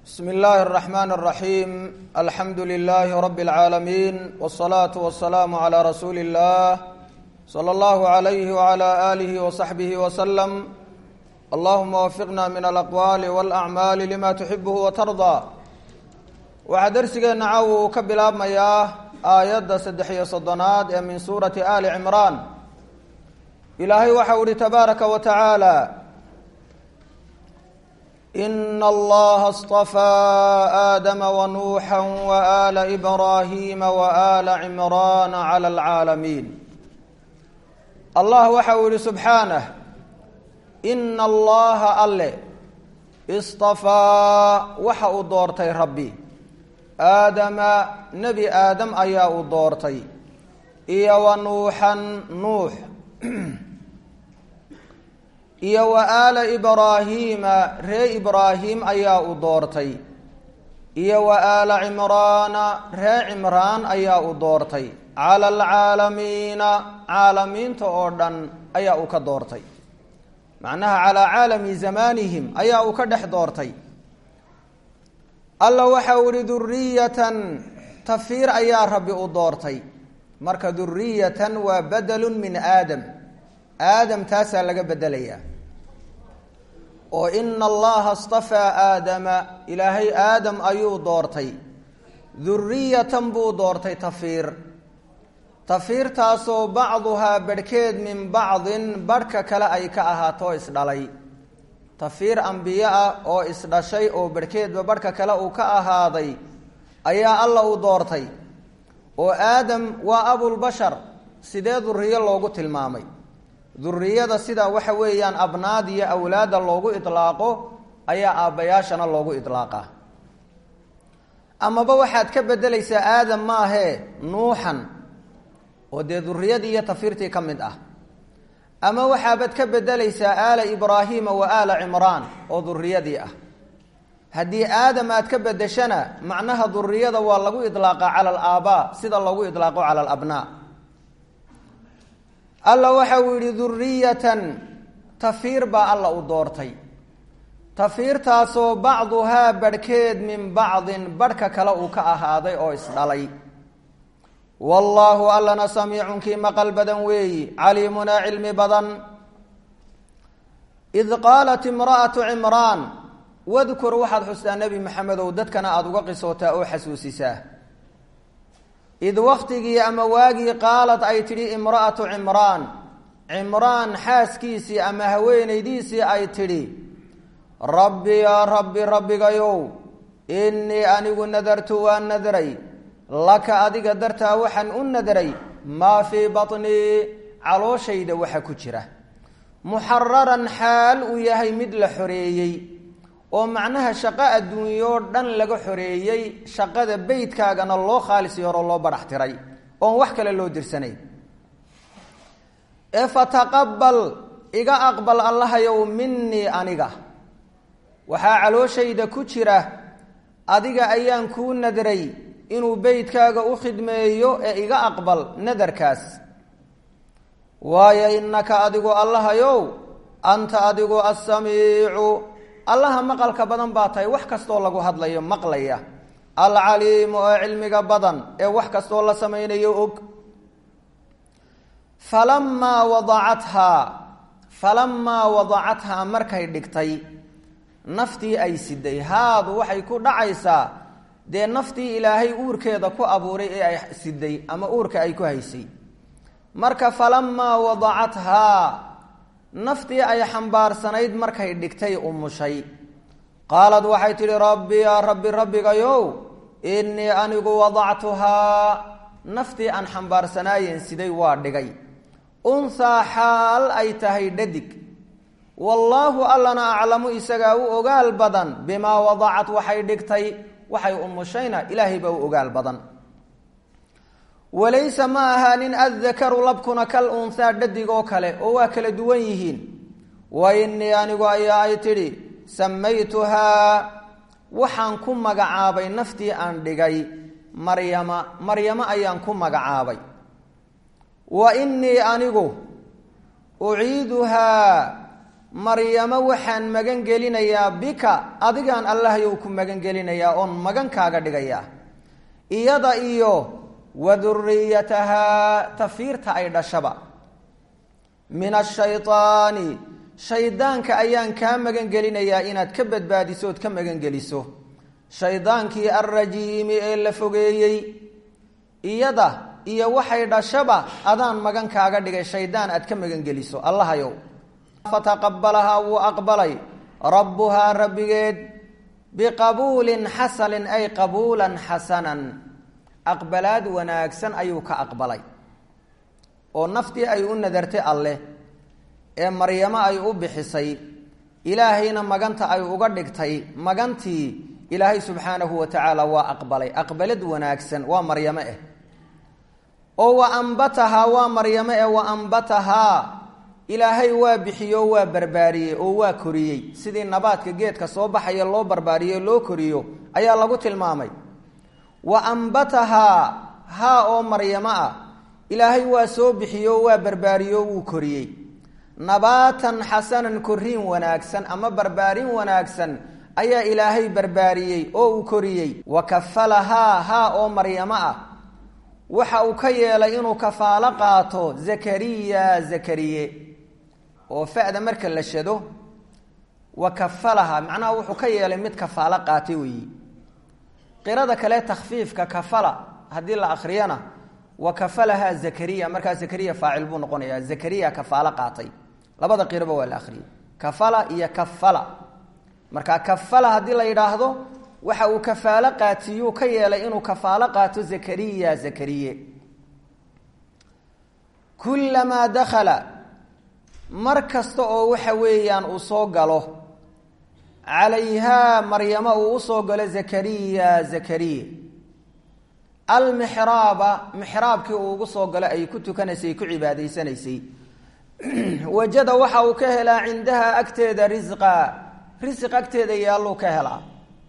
bsm اllahi الرحmn الرaحيم alxamdu لlh rb العaalمين والصlaaة والسlاam عlى rasuuli الlah slى اllah عlyh وعlى آlih وصaxbih وsلم allahuma wafiqna min alaqwaali wاlأcmaali lima tuxibh وtarضى waxaa dersigeena caw uu ka bilaabmayaa aayadda saddex iyo soddonaad ee min suurati ali cimraan ilaahay waxau ihi tabaaraka wa tacaala ina allaha اصطafaa aadama wanuuxa waala ibraahiima waala cimraana clى اlcaalamiin allah waxa uu yihi subxaanah ina allaha alle istafaa waxa uu doortay rabbi aadama nebi aadam ayaa uu doortay iyo wa nuuxan nuux iyo wa aala ibraahiima ree ibraahim ayaa uu doortay iyo wa aala cimraana ree cimraan ayaa uu doortay cala alcaalamiina caalamiinta oo dhan ayaa uu ka doortay macnaha calaa caalami zamaanihim ayaa uu ka dhex doortay alla waxa uu ihi duriyatan tafiir ayaa rabbi u doortay marka duriyatan waa badalun min aadam aadam taasaa laga bedelayaa oo ina allaha istafaa aadama ilaahay aadam ayuu doortay duriyatan buu doortay tafiir tafiirtaasoo bacduhaa barhkeed min bacdin barhka kale ay ka ahaatoo isdhalay tafiir ambiye ah oo isdhashay oo barhkeedba barhka kale uu ka ahaaday ayaa alla u doortay oo aadam waa abulbashar sidee duriyo loogu tilmaamay duriyada sida waxa weeyaan abnaad iyo awlaada loogu idlaaqo ayaa aabbayaashana loogu idlaaqaa amaba waxaad ka bedelaysaa aadam maahee nuuxan oo dee duriyadii iyo tafiirtii ka mid ah ama waxaabaad ka bedelaysaa aala ibraahiima wa aala cimraan oo duriyadii ah haddii aadam aad ka bedeshana macnaha duriyada waa lagu idlaaqaa cala alaabaa sida loogu idlaaqo cala alabnaa alla waxa uu yihi duriyatan tafiir baa alla u doortay tafiirtaasoo bacduhaa barhkeed min bacdin barhka kale uu ka ahaaday oo isdhalay wallaahu allana samiicun kii maqal badan weeyi caliimunaa cilmi badan id qaalat imra'atu cimraan wadkur waxaad xustaa nebi maxamedow dadkana aada uga qisootaa oo xasuusisaa id waktigii ama waagii qaalad ay tidhi imra'atu cimraan cimraan xaaskiisii ama haweenaydiisii ay tidhi rabbi yaa rabbi rabbigayow innii anigu nadartu waan nadray laka adiga dartaa waxaan u nadray maa fii batnii calooshayda waxa ku jira muxararan xaal uu yahay mid la xoreeyey oo macnaha shaqo adduunyoo dhan laga xoreeyey shaqada beydkaagana loo khaalis yaroo loo barax tiray oon wax kale loo dirsanayn ee fataqabal iga aqbal allahayow minii aniga waxaa calooshayda ku jira adiga ayaan kuu nadray inuu beydkaaga u khidmeeyo ee iga aqbal nadarkaas waayo innaka adigu allahayow anta adigu assamiicu allaha maqalka badan baa tahay wax kastoo lagu hadlayo maqlaya alcaliimu oo cilmiga badan ee wax kastoo la samaynayo og falamaa wadacathaa falamaa wadacathaa markay dhigtay naftii ay siday haadu waxay ku dhacaysaa dee naftii ilaahay uurkeeda ku abuuray ee ay siday ama uurka ay ku haysay marka falamaa wadacathaa naftii ay xambaarsanayd markay dhigtay umushay qaalad waxay tidhi rabbi yaa rabbi rabbigayow innii anigu wadactuhaa naftii aan xambaarsanaayeen siday waa dhigay unhaa xaal ay tahay dhadig wallaahu allana aclamu isagaa u ogaal badan bimaa wadacat waxay dhigtay waxay umushayna ilaahay baa u ogaal badan walaysa ma ahaanin addakaru labkuna kal unhaa dhadig oo kale oo waa kala duwan yihiin wa innii anigu ayaa ay tidhi samaytuhaa waxaan ku magacaabay naftii aan dhigay maryama maryamo ayaan ku magacaabay wa innii anigu uciiduhaa maryamo waxaan magan gelinayaa bika adigaan allahyow ku magan gelinayaa oon magan kaaga dhigayaa iyada iyo wa duriyatahaa tafiirta ay dhashaba min ashaydaani shaydaanka ayaan kaa magan gelinayaa inaad ka badbaadiso ood ka magan geliso shaydaankii alrajiimi ee la fogeeyey iyada iyo waxay dhashaba adaan magan kaaga dhigay shaydaan aad ka magan geliso allahayow fataqabalahaa wuu aqbalay rabbuhaa rabbigeed biqabuulin xasanin ay qabuulan xasanan aqbalaad wanaagsan ayuu ka aqbalay oo naftii ay u nadartay alleh ee maryamo ay u bixisay ilaahayna maganta ay uga dhigtay magantii ilaahay subxaanahu wa tacaala waa aqbalay aqbalad wanaagsan waa maryamo eh oo wa ambatahaa waa maryamo eh wa ambatahaa ilaahay waa bixiyo waa barbaariyey oo waa koriyey sidii nabaadka geedka soo baxaya loo barbaariyo loo koriyo ayaa lagu tilmaamay wa ambatahaa haa oo maryamo ah ilaahay waa soo bixiyo waa barbaariyo wuu koriyey nabaatan xasanan koriin wanaagsan ama barbaarin wanaagsan ayaa ilaahay barbaariyey oo uu koriyey wa kafalahaa haa oo maryamo ah waxa uu ka yeelay inuu kafaalo qaato zakariya zakariye oo fa'da marka la shado wa kafalaha macnaha wuxuu ka yeelay mid kafaalo qaatay weeyi qirada kale takfiifka kafala haddii la akriyana wa kafalaha zakariya markaa zakariya faacil buu noqonayaa zakariya kafaalo qaatay labada qiraba waa la akriyay kafala iyo kafala markaa kafala haddii la yidhaahdo waxa uu kafaalo qaatiyuu ka yeelay inuu kafaalo qaato zakariya zakariye kulamaa dakhala mar kasta oo waxa weeyaan uu soo galo calayhaa maryamo uu usoo galo zakariya zakariya almixraaba mixraabkii uu ugu soo galo ay ku tukanaysay ku cibaadaysanaysay wajada waxa uu ka helaa cindaha agteeda risqa risiq agteeda yaalluu ka helaa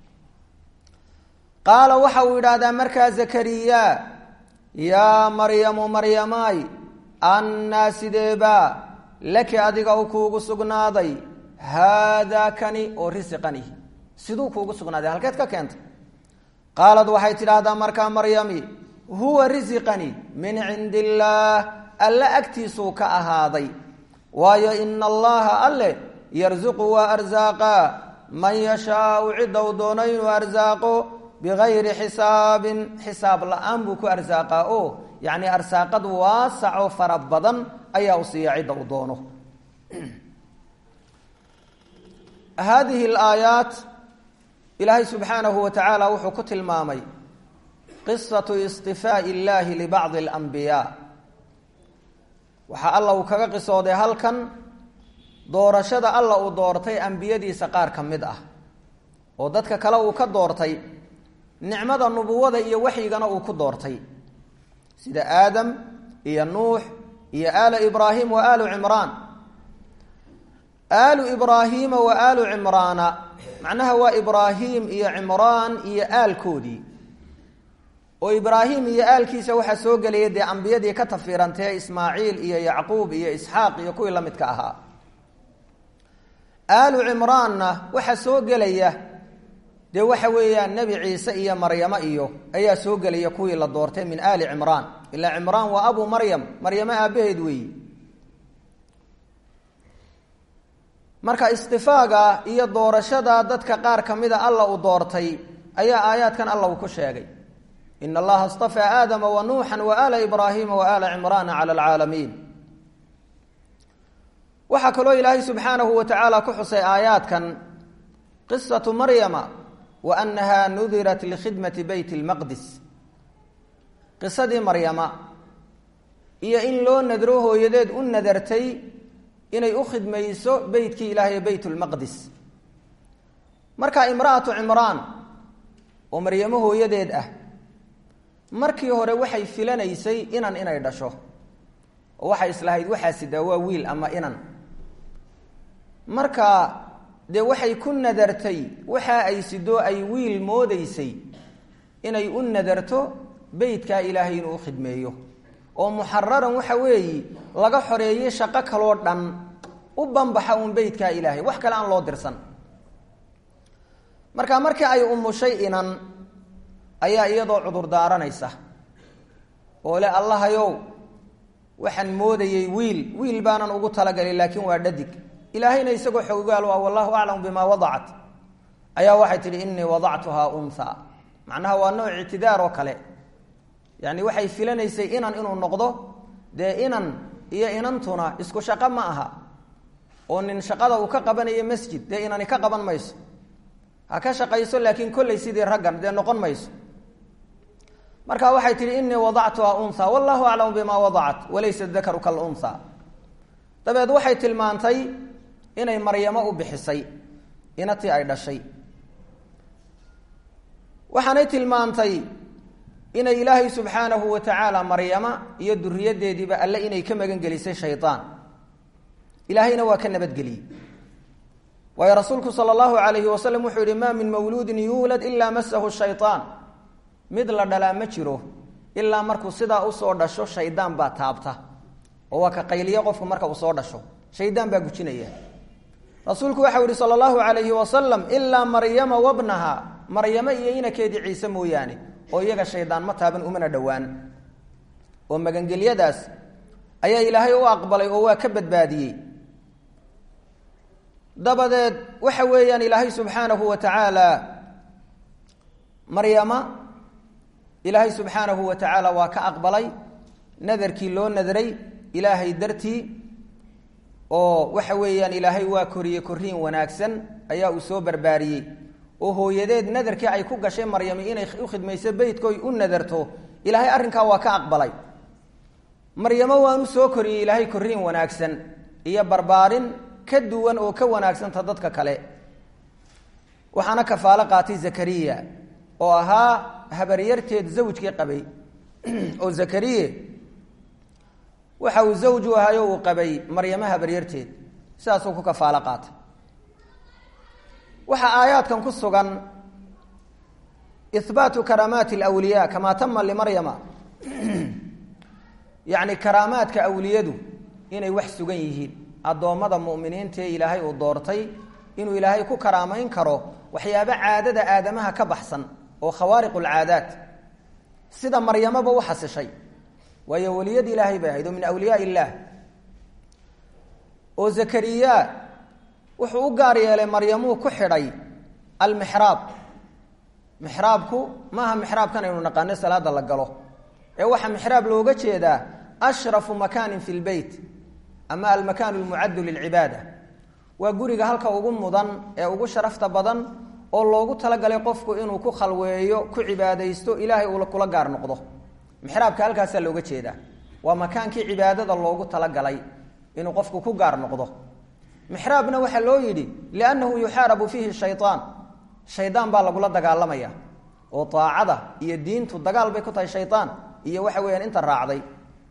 qaala waxa uu yidhaahdaa markaa zakariya yaa maryamu maryamaay annaa sideebaa laki adiga u kuugu sugnaaday haadaa kani oo risiqani siduu kuugu sugnaaday halkeed ka keentay qaalad waxay tidhaahdaa markaa maryami huwa risiqani min cindi illaah alle agtiisuu ka ahaaday waayo ina allaha alle yarsuqu waa arsaaqaa man yashaau cidda uu doono inuu arsaaqo bigayri xisaabin xisaab la-aan buu ku arsaaqaa oo yacni arsaaqad waasaco fara badan ayaa u siiya cidda uu doono haadihi alaayaat ilaahay subxaanahu wa tacaala wuxuu ku tilmaamay qisatu istifaa'i illaahi libacdi alambiyaa waxaa alla uu kaga qisooday halkan doorashada alla uu doortay ambiyadiisa qaar ka mid ah oo dadka kale uu ka doortay nicmada nubuwada iyo waxyigana uu ku doortay sida aadam iyo nuux iyo aalu ibraahim wa aalu cimraan aalu ibraahiima wa aalu cimraana macnaha waa ibraahim iyo cimraan iyo aalkoodii oo ibraahim iyo aalkiisa waxaa soo gelaya dee ambiyadii ka tafiirantee ismaaciil iyo yacquub iyo isxaaq iyo kuwii la midka ahaa aalu cimraanna waxaa soo gelaya dee waxa weeyaan nebi ciise iyo maryamo iyo ayaa soo gelaya kuwii la doortay min aali cimraan ilaa cimraan waa abu maryam maryamo aabaheed weeyi marka istifaaga iyo doorashada dadka qaar ka mida alla uu doortay ayaa aayaadkan alla uu ku sheegay in allaha istafaa aadama wa nuuxa wa aala ibraahima wa aala cimraana cala alcaalamiin waxaa kaloo ilaahay subxaanahu wa tacaala ku xusay aayaadkan qisatu maryama wa annaha nudirat likhidmati beyt lmaqdis qisadii maryama iyo in loo nadro hooyadeed u nadartay inay u khidmayso beytkii ilaahay beyt lmaqdis marka imra'atu cimraan oo maryamo hooyadeed ah markii hore waxay filanaysay inan inay dhasho oo waxay islahayd waxaa sidaa waa wiil ama inan marka dee waxay ku nadartay waxa ay sidoo ay wiil moodaysay inay u nadarto beytkaa ilaahay inuu u khidmeeyo oo muxararan waxa weeyi laga xoreeyey shaqo kaloo dhan u banbaxa uun beytkaa ilaahay wax kale aan loo dirsan marka markii ay umushay inan ayaa iyadoo cudur daaranaysa oo le allahayow waxaan moodayey wiil wiil baanan ugu talagalay laakiin waa dhadig ilaahayna isagoo xoggaal waa wallahu aclamu bimaa wadacat ayaa waxay tidhi inii wadactuhaa unha macnaha waa nooc ictidaar oo kale yani waxay filanaysay inan inuu noqdo dee inan iyo inantuna isku shaqo ma aha oo nin shaqada uu ka qabanayo masjid dee inani ka qaban mayso ha ka shaqayso laakiin kolley sidii raggan dee noqon mayso marka waxay tihi inii wadactuhaa unha wallahu aclamu bima wadacat walaysa dakaru kalunha dabeed waxay tilmaantay inay maryamo u bixisay inatii ay dhashay waxaanay tilmaantay inay ilaahay subxaanahu wa tacaala maryama iyo duriyadeediiba alle inay ka magan gelisay shayaan ilaahayna waa ka nabadgeliyey waayo rasuulku sala allahu alayhi wasalam wuxuu yihi ma min mawluudin yuulad ilaa masahu shayaan mid la dhalaa ma jiro ilaa markuu sidaa usoo dhasho shaydaan baa taabta oo waa ka qayliya qofku marka uu soo dhasho shaydaan baa gujinaya rasuulku waxau yihi sala allahu alayhi wasalam ilaa maryama wabnaha maryamo iyo inakeedii ciise mooyaane oo iyaga shaydaan ma taaban umana dhowaan oo magangelyadaas ayaa ilaahay u aqbalay oo waa ka badbaadiyey dabadeed waxa weeyaan ilaahay subxaanahu wa tacaala maryama ilaahay subxaanahu wa tacaala waa ka aqbalay nadarkii loo nadray ilaahay dartii oo waxa weeyaan ilaahay waa koriye koriin wanaagsan ayaa uu soo barbaariyey oo hooyadeed nadarkii ay ku gashay maryami inay u khidmayso beytkoy u nadarto ilaahay arrinkaa waa ka aqbalay maryamo waanu soo koriyey ilaahay koriin wanaagsan iyo barbaarin ka duwan oo ka wanaagsanta dadka kale waxaana kafaalo qaatay zakariya oo ahaa habaryarteed zawjkii qabay oo zakariye waxa uu zawju ahayo uu qabay maryamo habaryarteed sidaasuu ku kafaalo qaatay waxaa aayaadkan ku sugan ihbaatu karaamaati alwliyaa kamaa tama limaryama yacni karaamaadka awliyadu inay wax sugan yihiin addoommada mu'miniinta ee ilaahay uu doortay inuu ilaahay ku karaamayn karo waxyaabo caadada aadamaha ka baxsan oo khawaariq alcaadaat sida maryamaba u xasishay waayo weliyad ilaahay bay ahayd oo min awliyaa illaah oo zakariya wuxuu u gaar yeelay maryamuu ku xidhay almixraab mixraabku maaha mixraabkan aynu naqaano salaada la galo ee waxaa mixraab looga jeedaa ashrafu makaanin fi lbeyt ama almakaan lmucaddu lilcibaada waa guriga halka ugu mudan ee ugu sharafta badan oo loogu talagalay qofku inuu ku khalweeyo ku cibaadaysto ilaahay uu kula gaar noqdo mixraabka halkaasaa looga jeedaa waa makaankii cibaadada loogu talagalay inuu qofku ku gaar noqdo mixraabna waxaa loo yidhi liannahu yuxaarabu fiihi shayaan shaydaan baa lagula dagaalamaya oo aacada iyo diintu dagaal bay ku tahay shayaan iyo waxa weyaan inta raacday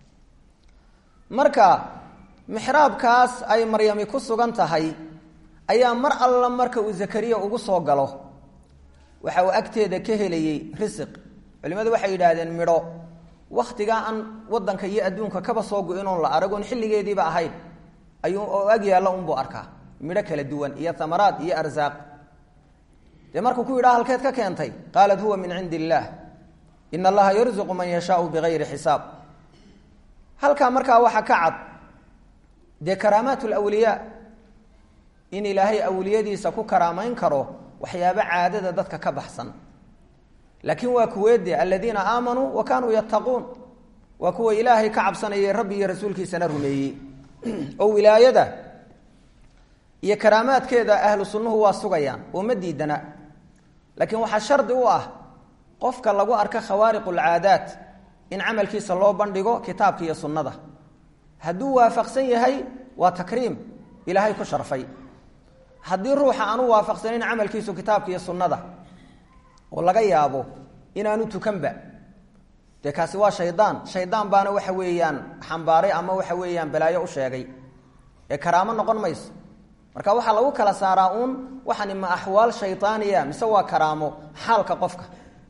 marka mixraabkaas ay maryami ku sugan tahay ayaa mar alla marka uu zakariya ugu soo galo waxa uu agteeda ka helayey risiq culimadu waxay yidhaahdeen midho wakhtigaa aan wadanka iyo adduunka kaba soo go-inoon la aragoon xilligeediiba ahayn ayuu oo ag yaalla unbuu arkaa midho kala duwan iyo amaraad iyo arsaaq dee markuu ku yidhaha halkeed ka keentay qaalat huwa min cindi illaah in allaha yarzuqu man yashaau bigayri xisaab halkaa markaa waxaa ka cad dee karaamaat lwliyaa in ilaahay awliyadiisa ku karaamayn karo waxyaabo caadada dadka ka baxsan laakiin waa kuweede aladiina aamanuu wa kaanuu yattaquun waa kuwa ilaahay ka cabsanayay rabbi iyo rasuulkiisana rumeeyey oo wilaayada iyo karaamaadkeeda ahlu sunnuhu waa sugayaan oo ma diidana laakiin waxaa shardi u ah qofka lagu arka khawaariq alcaadaat in camalkiisa loo bandhigo kitaabka iyo sunnada hadduu waafaqsan yahay waa takriim ilaahay ku sharfay haddii ruuxa aanu waafaqsanin camalkiisu kitaabka iyo sunnada oo laga yaabo inaanu tukanba dee kaasi waa shaydaan shaydaan baana waxa weeyaan xambaaray ama waxa weeyaan balaayo u sheegay ee karaamo noqon mayso marka waxaa lagu kala saaraa uun waxani ma axwaal shaydaaniya mise waa karaamo xaalka qofka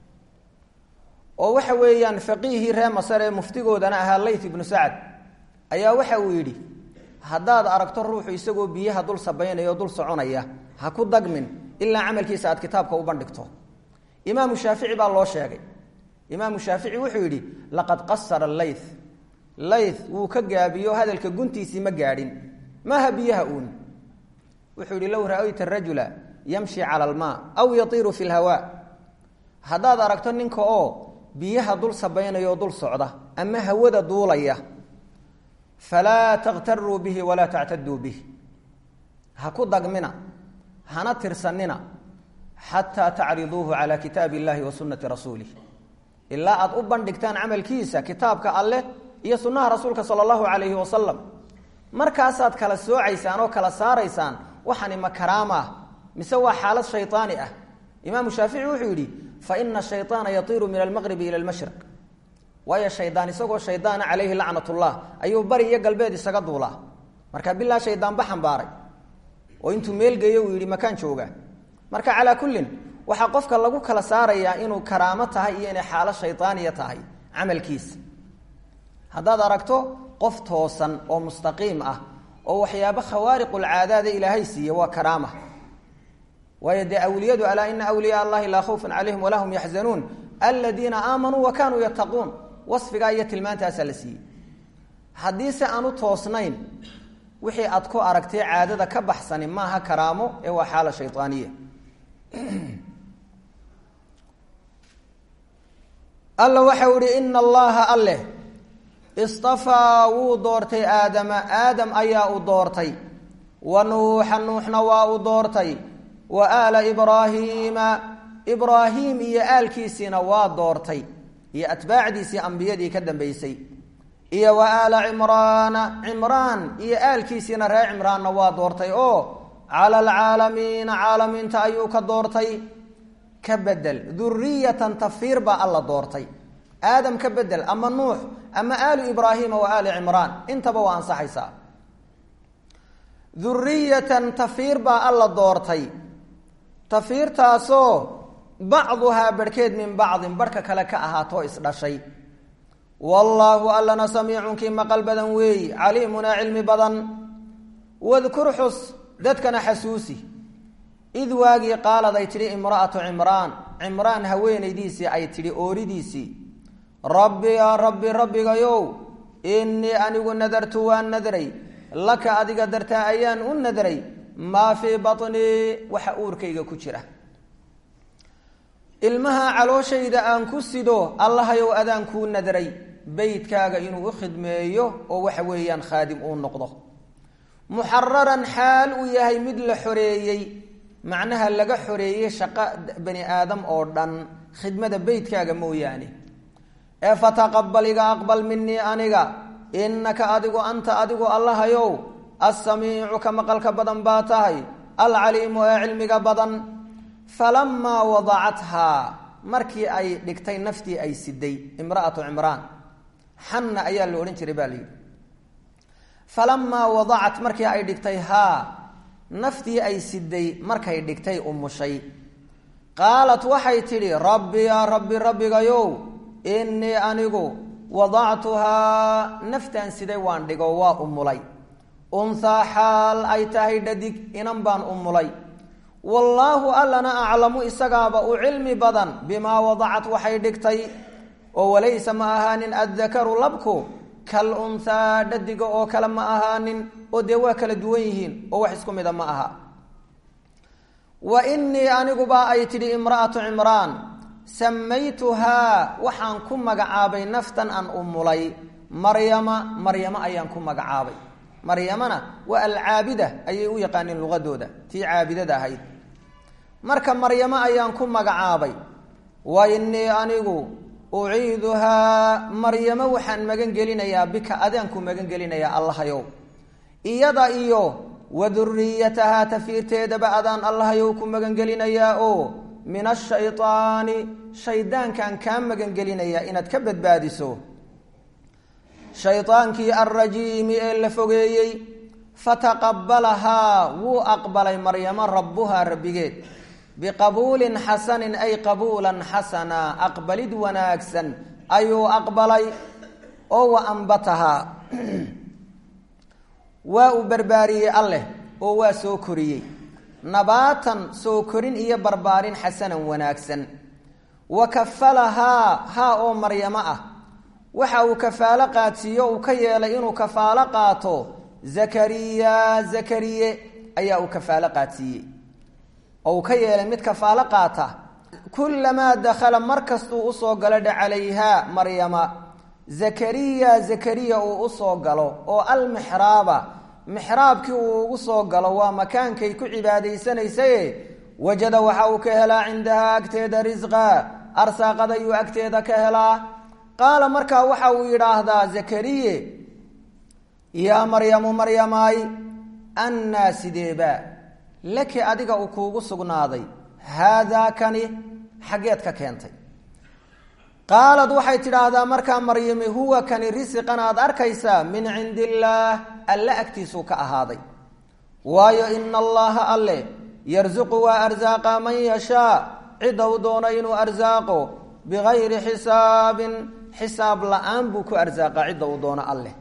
oo waxa weeyaan faqiihii ree masar ee muftigoodana ahaa layth ibnu sacad ayaa waxa uu yidhi haddaad aragto ruuxu isagoo biyaha dul sabaynaya o dul soconaya ha ku dagmin ilaa camalkiisa aad kitaabka u bandhigto imaamu shaafici baa loo sheegay imaamu shaafici wuxuu yidhi laqad qasara layth layth wuu ka gaabiyo hadalka guntiisii ma gaadhin maaha biyaha uun wuxuu yidhi low ra-ayta rajula yamshi cala almaa aw yatiiru fi lhawaa haddaad aragto ninka oo biyaha dul sabaynaya oo dul socda ama hawada duulaya falaa takhtaruu bihi walaa tactaduu bih ha ku dagmina hana tirsanina xataa tacriduuhu calaa kitaabi illahi wa sunnati rasuulih ilaa aad u bandhigtaan camalkiisa kitaabka alleh iyo sunnaha rasuulka sala allahu calayhi wasalam markaasaad kala soocaysaan oo kala saaraysaan waxani ma karaama ah mise waa xaalad shaydaani ah imaamu shaafici wuxuu yidhi fa ina shayطaana yatiiru min almaqribi ila almashriq waayo shaydaan isagoo shaydaana calayhi lacnatullah ayuu bari iyo galbeed isaga duulaa marka bilaa shaydaanba xambaaray oo intuu meelgeeyo uu yidhi makaan jooga marka calaa kullin waxaa qofka lagu kala saarayaa inuu karaamo tahay iyo inay xaalo shaydaaniya tahay camalkiisa haddaad aragto qof toosan oo mustaqiim ah oo waxyaabo khawaariqulcaadaada ilaahay siiye waa karaama waayo dee awliyadu alaa ina awliyaa allahi laa khawfun calayhim walaa hum yaxzanuun aladiina aamanuu wa kaanuu yattaquun wasfigaa iyo tilmaantaasaa la siiyey haddii se aanu toosnayn wixii aad ku aragtay caadada ka baxsani maaha karaamo ee waa xaala shaydaaniya alla waxau ihi ina allaha alleh istafaa wuu doortay aadama aadam ayaa u doortay wa nuuxa nuuxna waa u doortay wa aala ibraahiima ibraahiim iyo aalkiisiina waa doortay iyo atbaacdiisii ambiyadii ka dambeysay iyo wa aala cimraana cimraan iyo aalkiisiina reer cimraanna waa doortay oo cala alcaalamiina caalamiinta ayuu ka doortay ka bedel duriyatan tafiir baa alla doortay aadam ka bedel ama nuux ama aalu ibraahiima wa aali cimraan intaba waa ansaxaysaa duriyatan tafiir baa alla doortay tafiirtaasoo bacduhaa barhkeed min bacdin barhka kale ka ahaatoo isdhashay wallaahu allana samiicun kii maqal badan weeyi caliimunaa cilmi badan wadkur xus dadkana xasuusi id waagii qaalad ay tidhi imra'atu cimraan cimraan haweenaydiisii ay tidhi ooridiisii rabbi yaa rabbi rabbigayow innii anigu nadartu waan nadray laka adiga dartaa ayaan u nadray maa fii baطnii waxa uurkayga ku jira ilmaha calooshayda aan ku sido allahayow adaan kuu nadray beydkaaga inuu u khidmeeyo oo waxa weeyaan khaadim uu noqdo muxararan xaal uu yahay mid la xoreeyey macnaha laga xoreeyey shaqo bani aadam oo dhan khidmada beydkaaga mooyaane ee fataqabal iga aqbal minii aniga innaka adigu anta adigu allahayow assamiicu ka maqalka badan baa tahay alcaliimu ee cilmiga badan falamaa wadacathaa markii ay dhigtay naftii ay siday imra'atu cimraan xanna ayaa la odhan jiray baa la yidhi falamaa wadacat markii ay dhigtay haa naftii ay siday markay dhigtay umushay qaalat waxay tidhi rabbi yaa rabbi rabbigayow innii anigu wadactuhaa naftaan siday waan dhigo waa umulay unhaa xaal ay tahay dhadig inan baan umulay wallaahu allana aclamu isagaaba u cilmi badan bimaa wadacat waxay dhigtay oo walaysa ma ahaanin addakaru labku kal unhaa dhadiga oo kale ma ahaanin oo dee waa kala duwan yihiin oo wax isku mida ma aha wa innii aniguba ay tidhi imra'atu cimraan samaytuhaa waxaan ku magacaabay naftan aan umulay maryama maryamo ayaan ku magacaabay maryamana waa alcaabida ayay u yaqaaniin luqadooda tii caabidada ahayd marka maryamo ayaan ku magacaabay wa innii anigu uciiduhaa maryamo waxaan magan gelinayaa bika adaan ku magan gelinayaa allahayow iyada iyo wa duriyatahaa tafiirteedaba adaan allahayow ku magan gelinayaa oo min ashaydaani shaydaankaan kaa magan gelinayaa inaad ka badbaadiso shaydaankii alrajiimi ee la fogeeyey fataqabalahaa wuu aqbalay maryamo rabbuhaa rabbigeed biqabuulin xasanin ay qabuulan xasana aqbalid wanaagsan ayuu aqbalay oo wa ambatahaa waa uu barbaariyey alleh oo waa soo koriyey nabaatan soo korin iyo barbaarin xasanan wanaagsan wa kafalahaa haa oo maryamo ah waxa uu kafaalo qaadsiiyo uu ka yeelay inuu kafaalo qaato zakariya zakariye ayaa uu kafaalo qaadsiiyey oo uu ka yeelay mid kafaalo qaata kulamaa dakhala mar kastuu usoo galo dha calayhaa maryama zakariya zakariya uu usoo galo oo almixraaba mixraabkii uu ugu soo galo waa makaankay ku cibaadaysanaysaye wajada waxa uu ka helaa cindahaa agteeda risqa arsaaqad ayuu agteeda ka helaa qaala markaa waxa uu yidhaahdaa zakariye yaa maryamu maryamaay annaa sideeba laki adiga uu kuugu sugnaaday haadaa kani xaggeed ka keentay qaalad waxay tidhaahdaa markaa maryami huwa kani risiqan aad arkaysaa min cindi illaah alle agtiisuu ka ahaaday waayo ina allaha alle yarsuqu waa arsaaqa man yashaa cidda u doono inuu arsaaqo bigayri xisaabin xisaab la-aan buu ku arsaaqa cidda uu doono alleh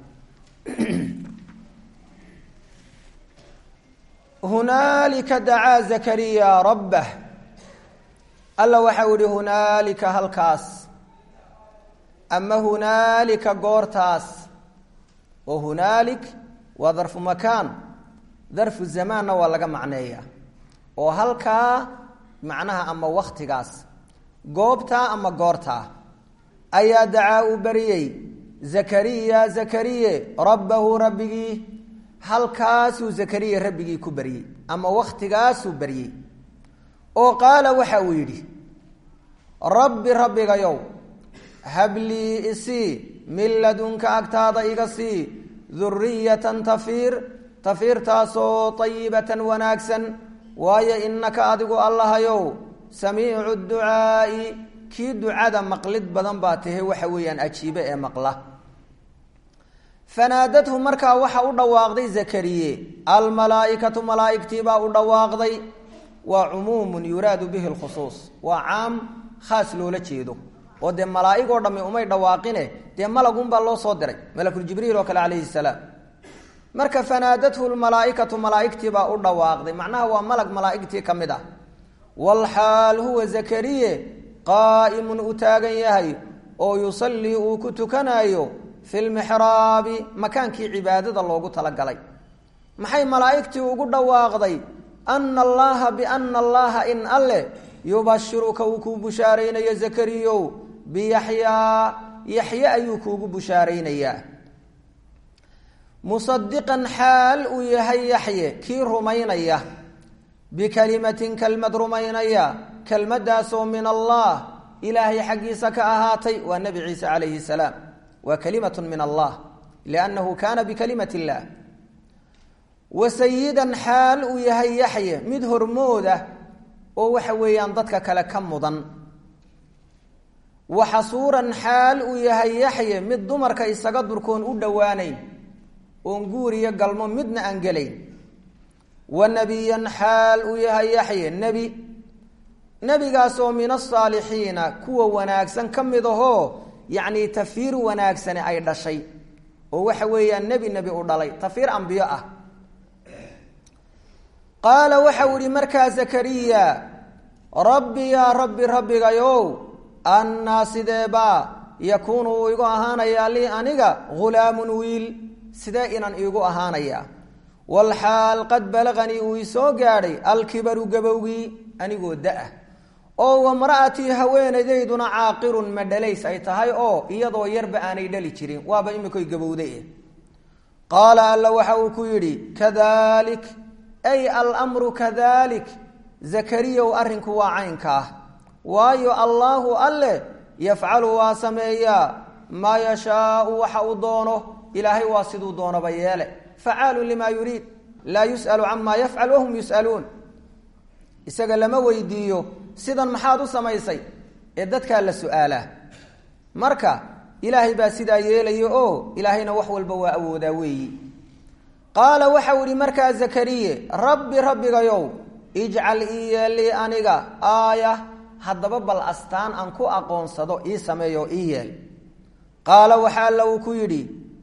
hunaalika dacaa zakariya rabbah alla waxau ihi hunaalika halkaas ama hunaalika goortaas oo hunaalik waa darfu makaan darfu zamaanna waa laga macneeya oo halkaa macnaha ama waktigaas goobtaa ama goortaa ayaa dacaa uu bariyey zakariya zakariye rabbahu rabbigii halkaasuu zakariya rabbigii ku baryey ama waktigaasuu baryey oo qaala waxa uu yidhi rabbi rabbigayow hablii isii min ladunka agtaada iga sii duriyatan tafiir tafiirtaasoo ayibatan wanaagsan waayo innaka adigu allahayow samiicu ducaa'i kii ducada maqlid badan baa tahe waxa weeyaan ajiibe ee maqla fanaadathu markaa waxa u dhawaaqday zakariye almalaaikatu malaaigtiibaa u dhawaaqday waa cumuumun yuraadu bihi lkhusuus waa caam khaas loola jeedo oo dee malaaigoo dhammi umay dhawaaqine dee malagunbaa loo soo diray malakuljibriil oo kale calayhi salaam marka fanaadathu lmalaaikatu malaaigtiibaa u dhawaaqday macnaha waa malag malaaigtii ka mid ah walxaal huwa zakariye qaa'imun u taagan yahay oo yusallii uu ku tukanayo fi lmixraabi makaankii cibaadada loogu talagalay maxay malaa'igtii ugu dhawaaqday ana allaha biana allaha in alle yubashiruka uu kuu bushaaraynayo zakariyow biyaxyaa yaxye ayuu kuugu bushaaraynayaa musadiqan xaal uu yahay yaxye kii rumaynaya bikalimatin kelmad rumaynaya kelmadaasoo min allah ilaahay xaggiisa ka ahaatay waa nebi ciise calayhi salaam waa kalimatun min allah liannahu kaana bikalimat illah wa sayidan xaal uu yahay yaxye mid hormooda oo waxa weeyaan dadka kale ka mudan wa xasuuran xaal uu yahay yaxye mid dumarka isaga durkoon u dhowaanayn oon guuriyo galmo midna aan gelayn wa nebiyan xaal uu yahay yaxye nebi nebigaasoo min asaalixiina kuwa wanaagsan ka mid ahoo yacni tafiir wanaagsani ay dhashay oo waxa weeyaan nebi nebi u dhalay tafiir ambiyo ah qaala waxau ihi markaa zakariya rabbi yaa rabbi rabbigayow annaa sideebaa yakuunu uu igu ahaanayaa lii aniga ghulaamun wiil sidee inan iigu ahaanayaa walxaal qad balaganii uu isoo gaadhay alkibaru gabowgii anigoo da-ah oo wamra'atii haweenaydayduna caaqirun ma dhalays ay tahay oo iyadoo yarba aanay dhali jirin waaba imikoy gabowday qaala alla waxa uu ku yidhi kadalik ay almru kadalik zakariyow arrinku waa caynka ah waayo allaahu alle yafcalu waa sameeyaa maa yashaau waxa uu doono ilaahay waa siduu doonaba yeele facaalu limaa yuriid laa yus'alu camaa yafcal wahum yus'aluun isaga lama weydiiyo sidan maxaad u samaysay ee dadkaa la su-aalaa marka ilaahay baa sidaa yeelaya oo ilaahayna wax walba waa awoodaa weeyi qaala waxau ihi markaa zakariye rabbi rabbigayow ijcal ii yeellii aniga aaya haddaba bal astaan aan ku aqoonsado ii sameeyo ii yeel qaala waxa alla uu ku yidhi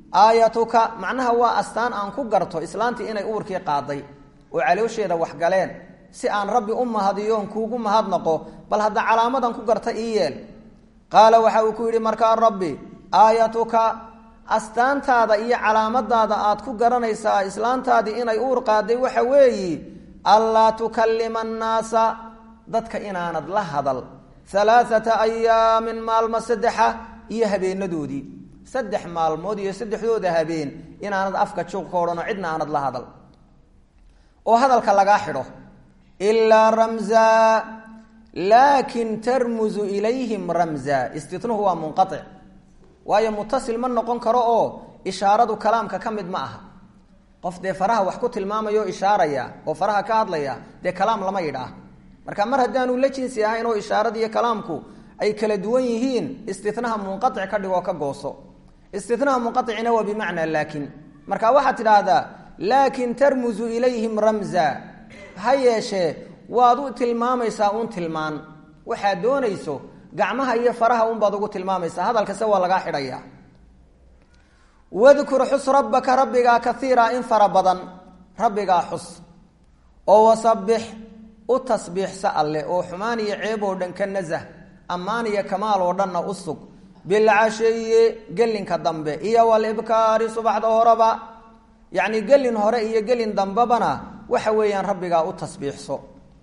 aayatuka macnaha waa astaan aan ku garto islaantii inay uurkii qaaday oo caloosheeda waxgaleen si aan rabbi u mahadiyoon kuugu mahadnaqo bal hadda calaamadan ku garta ii yeel qaala waxa uu ku yidhi markaa rabbi aayatuka astaantaada iyo calaamadaada aad ku garanaysaa islaantaadii inay uur qaaday waxa weeyi allaa tukallima annaasa dadka inaanad la hadal alaaata ayaamin maalmo saddexa iyo habeenadoodii saddex maalmood iyo saddexdooda habeen inaanad afka juuq ka odhanoo cidna aanad la hadal oo hadalka lagaa xidho ilaa ramza laakin tarmuzu ilayhim ramza istitnuhu waa munqaic waayo mutasil ma noqon karo oo ishaaradu kalaamka ka mid ma aha qof dee faraha wax ku tilmaamaya oo ishaaraya oo faraha ka hadlaya dee kalaam lama yidhaah marka mar haddaanu la jinsi ahayn oo ishaarada iyo kalaamku ay kala duwan yihiin istinaha munqaic ka dhigoo ka gooso istinaha munqaicina waa bimacnaa laakin marka waxaad tidhaahdaa laakin tarmuzu ilayhim ramza ha yeeshee waad u tilmaamaysaa uun tilmaan waxaad doonayso gacmaha iyo faraha unbaad ugu tilmaamaysaa hadalkase waa lagaa xidhaya wadkur xus rabbaka rabbigaa kaiira in fara badan rabbigaa xus oo wasabix u tasbiixsa alleh oo xumaan iyo ceeb oo dhan ka nasah ammaan iyo kamaal oo dhanna u sug bilcashiyi gelinka dambe iyo walibkaari subaxda horeba yacni gelin hore iyo gelin dambebana waxa weeyaan rabbigaa u tasbiixso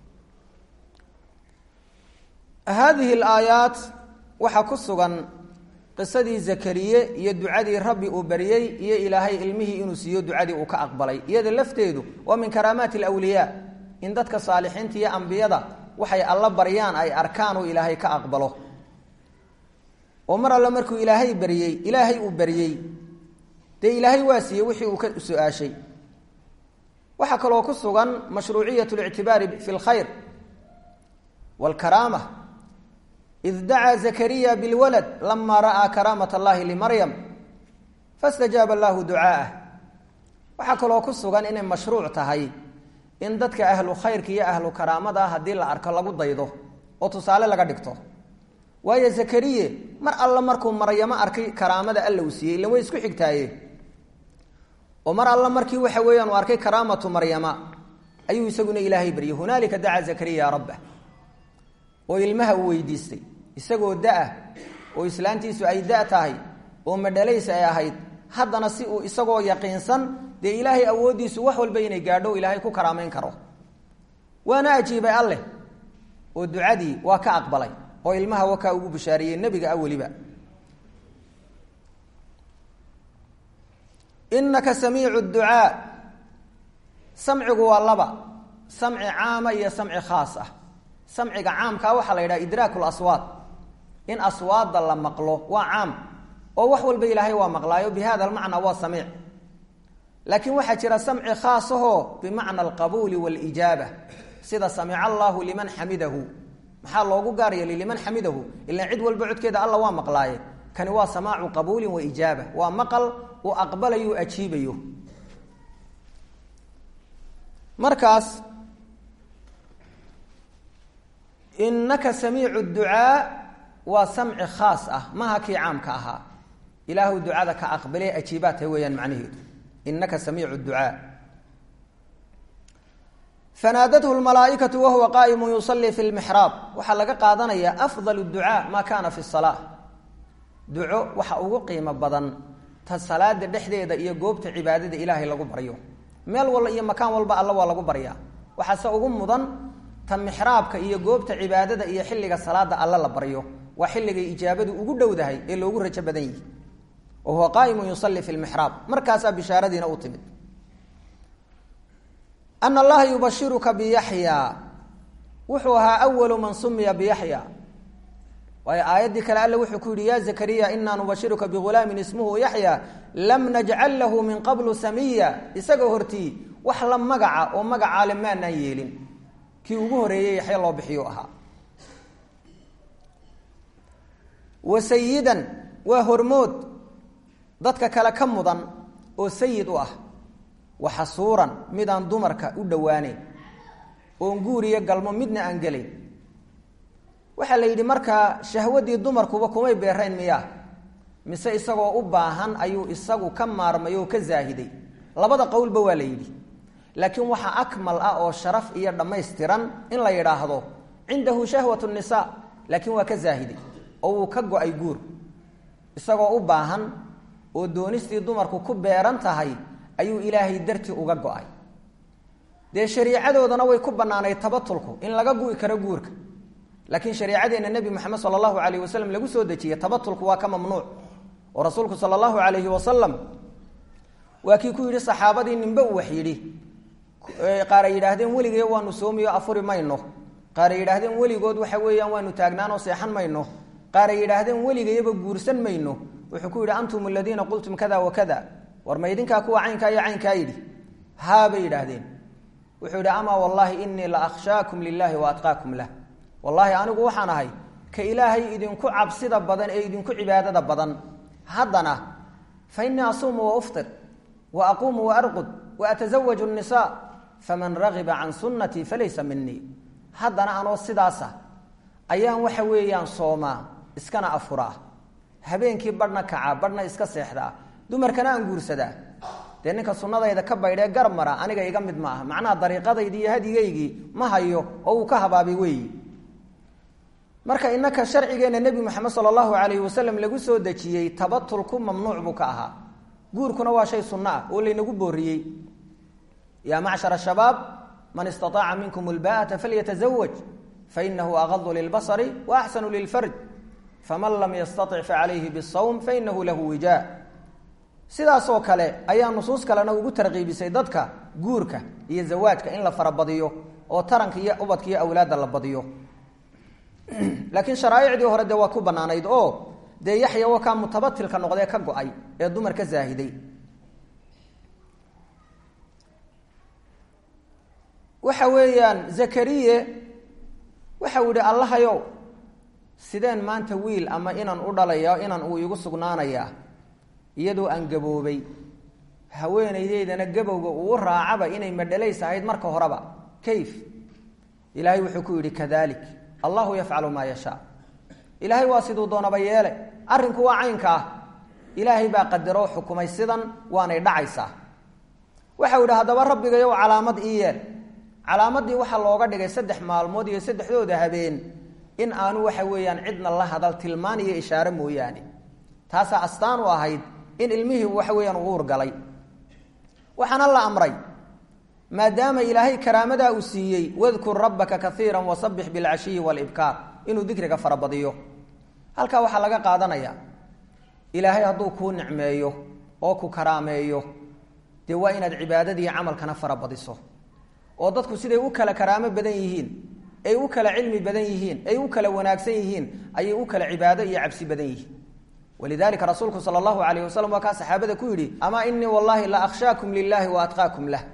haadihi alaayaat waxaa ku sugan qisadii zakariye iyo ducadii rabbi uu baryey iyo ilaahay ilmihii inuu siiyo ducadii uu ka aqbalay iyada lafteedu waa min karaamaati alwliyaa in dadka saalixiinta iyo ambiyada waxay alla baryaan ay arkaan oo ilaahay ka aqbalo oo mar alle markuu ilaahay baryey ilaahay uu baryey dee ilaahay waa siiyey wixii uu ka su-aashay waxaa kaloo ku sugan mashruuciyat lictibaari fi lkhayr wlkaraama id dacaa zakariya bilwalad lama ra'aa karaamat allahi limaryam fastajaaba allahu ducaa'ah waxaa kaloo ku sugan inay mashruuc tahay in dadka ahlu khayrka iyo ahlu karaamada haddii la arko lagu daydo oo tusaale laga dhigto waayo zakariye mar alle markuu maryamo arkay karaamada alla uu siiyey ilan way isku xigtaaye oo mar alle markii waxa weeyaan uu arkay karaamatu maryama ayuu isaguna ilaahay baryay hunaalika dacaa zakariya rabbah oo ilmaha uu weydiistay isagoo da-ah oo islaantiisu ay da tahay oo madhalays ay ahayd haddana si uu isagoo yaqiinsan dee ilaahay awooddiisu wax walba inay gaadho ilaahay ku karaameyn karo waana ajiibay alleh oo ducadii waa ka aqbalay oo ilmaha wakaa ugu bishaariyey nebiga a weliba inaka samiicu ducaa samcigu waa laba samci caama iyo samci khaas ah samciga caamkaa waxaa la yidhaha idraak laswaad in aswaadda la maqlo waa caam oo wax walba ilaahay waa maqlaayo bi hada almacnaa waa samiic laakiin waxaa jira samci khaasahoo bimacna alqabuuli waalijaaba sida samica allahu liman xamidahu maxaa loogu gaar yeelay liman xamidahu ilaan cid walba codkeeda alla waa maqlaaye kani waa samaacu qabuulin wa ijaaba waa maqal uu aqbalayo u ajiibayo markaas inaka samiicu ducaa waa samci khaas ah maha kii caamka ahaa ilaahu ducada ka aqbalee ajiibaa tahay weeyaan macnaheedu inaka samiicu ducaa fanaadathu lmalaaikatu wahuwa qaa'imu yusalii fi lmixraab waxaa laga qaadanayaa afdal ducaa maa kaana fi salaa duco waxa ugu qiimo badan ta salaada dhexdeeda iyo goobta cibaadada ilaahay lagu baryo meel walba iyo makaan walba alla waa lagu baryaa waxaase ugu mudan ta mixraabka iyo goobta cibaadada iyo xilliga salaada alla la baryo waa xilligay ijaabadu ugu dhowdahay ee loogu rajo badan yihi wa huwa qaaimu yusalii fi lmixraab markaasaa bishaaradiina u timid ana allaha yubashiruka biyaxya wuxuu ahaa awalu man sumiya biyaxya waayo aayaddii kale alle wuxuu ku yihi ya zakariya inaa nubashiruka bigulaamin ismuhu yaxya lam najcal lahu min qablu samiya isagoo hortii wax la magaca oo magacaale maanaan yeelin kii ugu horeeyey yaxya loo bixiyu ahaa wa sayidan waa hormood dadka kale ka mudan oo sayid u ah wa xasuuran midaan dumarka u dhowaaneyn oon guuriyo galmo midna aan gelayn waxaa la yidhi markaa shahwadii dumarkuba kumay beerayn miyaa mise isagoo u baahan ayuu isagu ka maarmay oo ka zaahiday labada qowlba waa la yidhi laakiin waxaa akmal ah oo sharaf iyo dhammaystiran in la yidhaahdo cindahu shahwat nisa laakiin waa ka zaahiday oo wuu ka go-ay guur isagoo u baahan oo doonistii dumarku ku beeran tahay ayuu ilaahay dartii uga go-ay dee shariicadoodana way ku bannaanayd tabatulku in laga gu'i karo guurka laakiin shariicadeenna nebi moxamed sala allahu calayh wasalam lagu soo dejiyey tabatulku waa ka mamnuuc oo rasuulku sala allahu calayhi wasalam waa kii ku yidhi saxaabadii ninbe uu wax yidhi qaar ay yidhaahdeen weligee waanu soomiyo afuri mayno qaar ay yidhaahdeen weligood waxa weeyaan waanu taagnaanoo seexan mayno qaar ay yidhaahdeen weligayaba guursan mayno wuxuu ku yidhi antum aladiina qultum kada wa kada war ma idinkaa kuwa caynkaa iyo caynkaa yidhi haa bay yidhaahdeen wuxuu yidhi amaa wallaahi inii la akhshaakum lilaahi wa atqaakum lah wallaahi anigu waxaan ahay ka ilaahay idinku cabsida badan ee idinku cibaadada badan haddana fa innii asuumu wa uftir wa aquumu wa arqud wa atasawaju nnisaa faman ragiba can sunnatii falaysa minii haddana anoo sidaasa ayaan waxa weeyaan soomaa iskana afuraa habeenkii badhna kacaa badhna iska seexdaa dumarkana aan guursadaa dee ninka sunnadayda ka baydhee garab mara aniga iga mid ma aha macnaha dariiqadaydii iyo hadigaygii ma hayo oo uu ka habaabay weeyi marka inaka sharcigeenna nebi moxamed sala allahu calayhi wasalam lagu soo dejiyey tabatulku mamnuuc buu ka ahaa guurkuna waa shay sunno ah oo laynagu booriyey yaa macshar shabaab man istaaaca minkum lbaata falyatazawaj fainahu agadu lilbasari wa axsanu lilfarj faman lam yastatic facalayhi bisawm fainahu lahu wijaa sidaasoo kale ayaa nusuus kalena ugu tarqiibisay dadka guurka iyo zawaajka in la farabadiyo oo taranka iyo ubadka iyo awlaadda la badiyo laakiin sharaaicdii hore dee waa ku banaanayd oo dee yaxya wa kaa mutabatilka noqdee ka go-ay ee dumar ka zaahiday waxa weeyaan zakariye waxau yihi allahayow sideen maanta wiil ama inaan u dhalaya inan uu igu sugnaanayaa iyadoo aan gaboobay haweenaydeydana gabowga uu raacaba inay madhalays ahayd marka horeba kayf ilaahay wuxuu ku yidhi kadalik allahu yafcalu maa yashaa ilaahay waa siduu doonaba yeele arrinku waa caynka ah ilaahay baa qadaroo xukumay sidan waanay dhacaysaa waxau yidhi haddaba rabbigayow calaamad ii yeel calaamadii waxaa looga dhigay saddex maalmood iyo saddexdooda habeen in aanu waxa weeyaan cidna la hadal tilmaan iyo ishaare mooyaane taasaa astaan u ahayd in ilmihii waxa weeyaan uu urgalay waxaana la amray maadaama ilaahay karaamadaa uu siiyey wadkur rabbaka kaiira wasabix bilcashiyi walibkaar inuu dikriga farabadiyo halkaa waxaa laga qaadanaya ilaahay hadduu kuu nicmeeyo oo ku karaameeyo dee waa inaad cibaadadii camalkana farabadiso oo dadku siday u kala karaamo badan yihiin ay u kala cilmi badan yihiin ay u kala wanaagsan yihiin ayay u kala cibaado iyo cabsi badan yihiin walidalika rasuulku sala allahu alayh wasalam waa kaa saxaabada ku yidhi amaa inii wallahi la akhshaakum lilahi wa atqaakum lah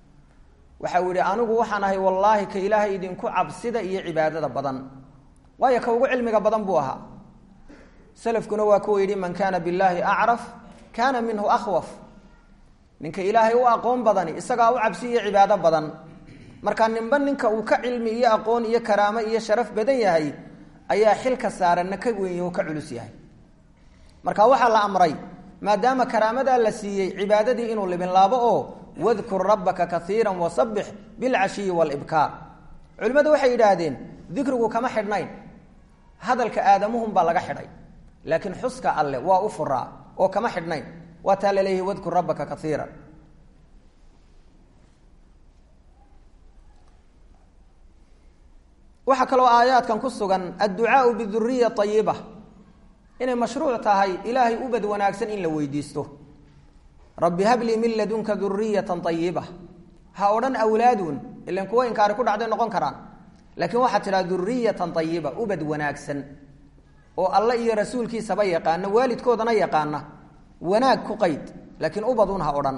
waxa uu yihi anigu waxaan ahay wallaahi ka ilaahay idinku cabsida iyo cibaadada badan waayo ka ugu cilmiga badan buu ahaa salafkuna waa kuwa yidhi man kaana billahi acraf kaana minhu akhwaf ninka ilaahay u aqoon badani isagaa u cabsi iyo cibaado badan marka ninba ninka uu ka cilmi iyo aqoon iyo karaamo iyo sharaf badan yahay ayaa xilka saaranna ka weyn oo ka culus yahay marka waxaa la amray maadaama karaamadaa la siiyey cibaadadii inuu libinlaabo oo wadkur rabbaka kaiira wasabix bilcashiyi walibkaar culimmadu waxay yidhaahdeen dikrigu kama xidhnayn hadalka aadamuhunbaa laga xidhay laakiin xuska alle waa u furaa oo kama xidhnayn waa taa laleeyahay wadkur rabbaka kaiira waxaa kaloo aayaadkan ku sugan adducaau biduriya ayiba inay mashruuc tahay ilaahay ubad wanaagsan in la weydiisto rabbi hablii min ladunka duriyatan ayiba ha odhan awlaadun ilan kuwa inkaari ku dhacday noqon karaan laakiin waxaad tidhaha duriyatan ayiba ubad wanaagsan oo alle iyo rasuulkiisaba yaqaana waalidkoodana yaqaana wanaag ku qayd laakiin ubadun ha odhan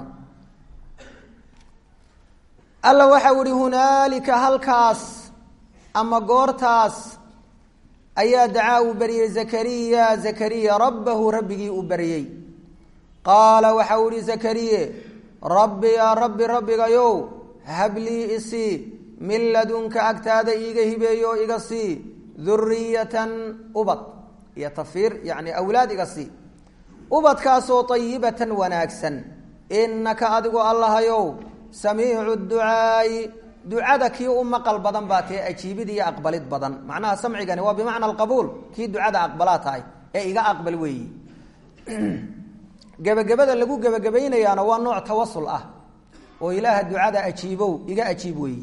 alla waxau ihi hunaalika halkaas ama goortaas ayaa dacaa uu baryey zakariya zakariya rabbahu rabbigii uu baryey qaala waxau ihi zakariye rabbi yaa rabbi rabbigayow hablii isii min ladunka agtaada iiga hibeeyo oo iga sii duriyatan ubad iyo tafiir yani awlaad iga sii ubadkaasoo ayibatan wanaagsan innaka adigu allahayow samiicu ducaa'i ducada kii u maqal badan baa tee ajiibid iyo aqbalid badan macnaha samcigani waa bimacna alqabuul kii ducada aqbalaa tahay ee iga aqbal weeyi gebagabada lagu gebagabaynayaana waa nooc tawasul ah oo ilaaha ducada ajiibow iga ajiib weeyi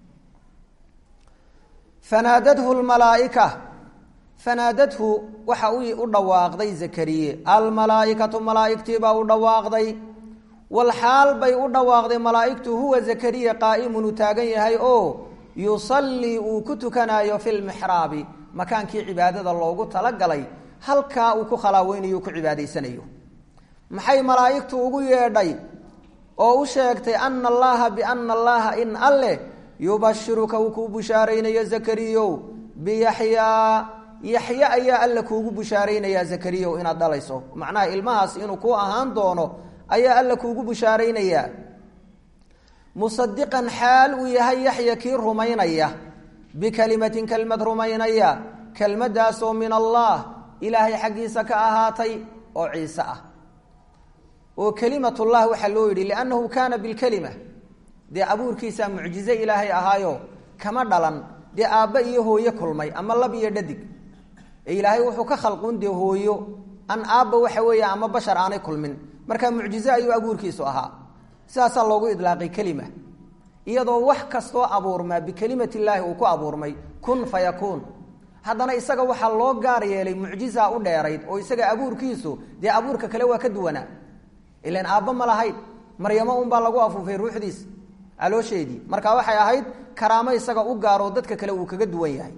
fanaadathu lmalaaika fanaadadhu waxa u dhawaaqday zakariye almalaaikatu malaaigtiibaa u dhawaaqday walxaal bay u dhawaaqday malaaigtu huwa zakariya qaa'imun uu taagan yahay oo yusallii uu ku tukanayo fi lmixraabi makaankii cibaadada loogu talagalay halkaa uu ku khalaaweynayo ku cibaadaysanayo maxay malaa'igtu ugu yeedhay oo u sheegtay ana allaha biana allaha in alleh yubashiruka uu kuu bushaaraynayo zakariyow biyaxyaa yaxye ayaa alla kuugu bushaaraynayaa zakariyow inaad dhalayso macnaha ilmahaas inuu ku ahaan doono ayaa alla kuugu bushaaraynayaa musadiqan xaal uu yahay yaxya kii rumaynaya bikalimatin kelmad rumaynaya kelmadaasoo min allah ilaahay xaggiisa ka ahaatay oo ciise ah oo kelimatullah waxaa loo yidhi liannahu kaana bilkelima dee abuurkiisaa mucjize ilaahay ahaayo kama dhalan dee aabba iyo hooyo kulmay ama lab iyo dhadig ee ilaahay wuxuu ka khalqun dee hooyo an aabba waxa weeye ama bashar aanay kulmin marka mucjize ayuu abuurkiisu ahaa sidaasaa loogu idlaaqay kelima iyadoo wax kastoo abuurmaa bikelimati illaahi uu ku abuurmay kun fa yakuun haddana isaga waxaa loo gaar yeelay mucjiza u dheerayd oo isaga abuurkiisu dee abuurka kale waa ka duwanaa ilan aabba ma lahayn maryamo unbaa lagu afuufay ruuxdiis caloosheedii marka waxay ahayd karaamo isaga u gaaroo dadka kale uu kaga duwan yahay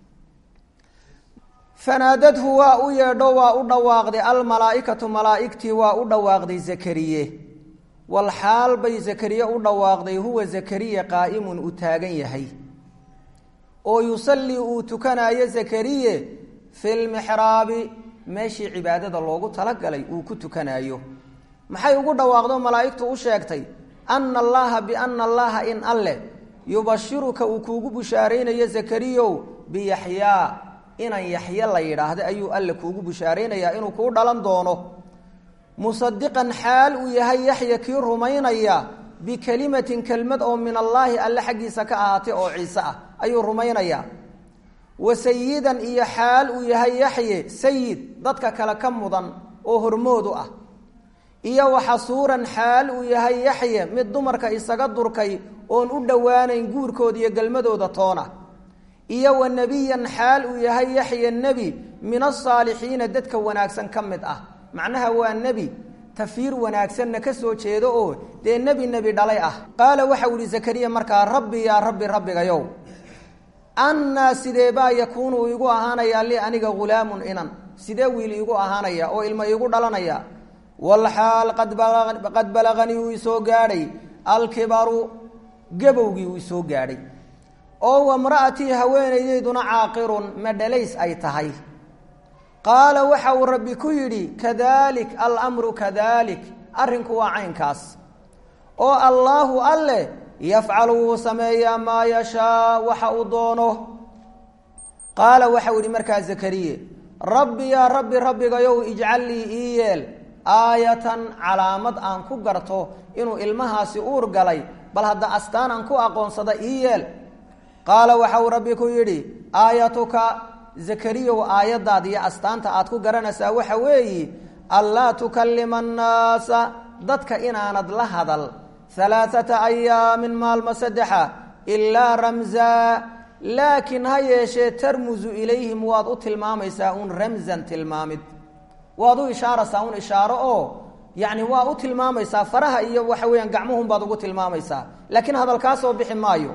fanaadadhu waa u yeedho waa u dhawaaqday almalaaikatu malaaigtii waa u dhawaaqday zakariye walxaal bay zakariye u dhawaaqday huwa zakariya qaa'imun uu taagan yahay oo yusallii uu tukanayo zakariye fi lmixraabi meeshii cibaadada loogu talagalay uu ku tukanayo maxay ugu dhawaaqdo malaa'igtu u sheegtay ana allaha biana allaha in alleh yubashiruka uu kuugu bushaaraynayo zakariyow biyaxyaa inan yaxye la yidhaahda ayuu alle kuugu bushaaraynayaa inuu kuu dhalan doono musadiqan xaal uu yahay yaxya kii rumaynaya bikelimatin kelmad oo min allaahi alle xaggiisa ka ahaatay oo ciise ah ayuu rumaynayaa wa sayidan iyo xaal uu yahay yaxye sayid dadka kale ka mudan oo hormoodu ah iyo waxasuuran xaal uu yahay yaxye mid dumarka isaga durkay oon u dhowaanayn guurkooda iyo gelmadooda toona iyo wa nebiyan xaal uu yahay yaxya nebi min asaalixiina dadka wanaagsan ka mid ah macnaha waa nebi tafiir wanaagsanna ka soo jeedo oo dee nebi nebi dhalay ah qaala waxau ihi zakariya markaa rabbi yaa rabbi rabbigayow annaa sidee baa yakuunu iigu ahaanayaa li aniga hulaamun inan sidee wiil iigu ahaanaya oo ilmo iigu dhalanaya walxaal qad balaganii uu isoo gaadhay alkibaru gabowgii uu isoo gaadhay oo wamra'atii haweenaydayduna caaqirun madhalays ay tahay qaala waxa uu rabbi ku yidhi kadalik alamru kadalik arrinku waa caynkaas oo allaahu alleh yafcalu wuu sameeyaa maa yashaa waxa uu doono qaala waxau yidhi markaa zakariye rabbi yaa rabbi rabbigayow ijcal lii ii yeel aayatan calaamad aan ku garto inuu ilmahaasi uur galay bal hadda astaan aan ku aqoonsada ii yeel qaala waxau rabbi ku yidhi aayatuka zakariyow aayadaad iyo astaanta aad ku garanaysaa waxa weeyi anlaa tukallima annaasa dadka inaanad la hadal halaaata ayaamin maalmo saddexa ilaa ramzaa laakiin ha yeeshee tarmusu ilayhim waad u tilmaamaysaa un ramsan tilmaamid waad u ishaaraysaa un ishaaro oo yacni waa u tilmaamaysaa faraha iyo waxa weeyaan gacmuhun baad ugu tilmaamaysaa laakiin hadalkaa soo bixi maayo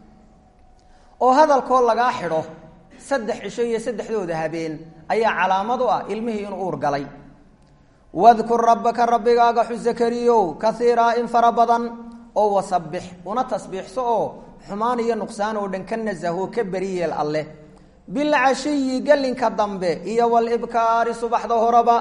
oo hadalkoo lagaa xidho saddex cisho iyo saddexdooda habeen ayaa calaamad u ah ilmihii inuu uur galay wadkur rabbaka rabbigaaga xus zakariyow kaiiraa in fara badan oo wasabbix una tasbiixso oo xumaan iyo nuqsaan oo dhan ka nasaho ka beriyeel alleh bilcashiyi gelinka dambe iyo walibkaari subaxda horeba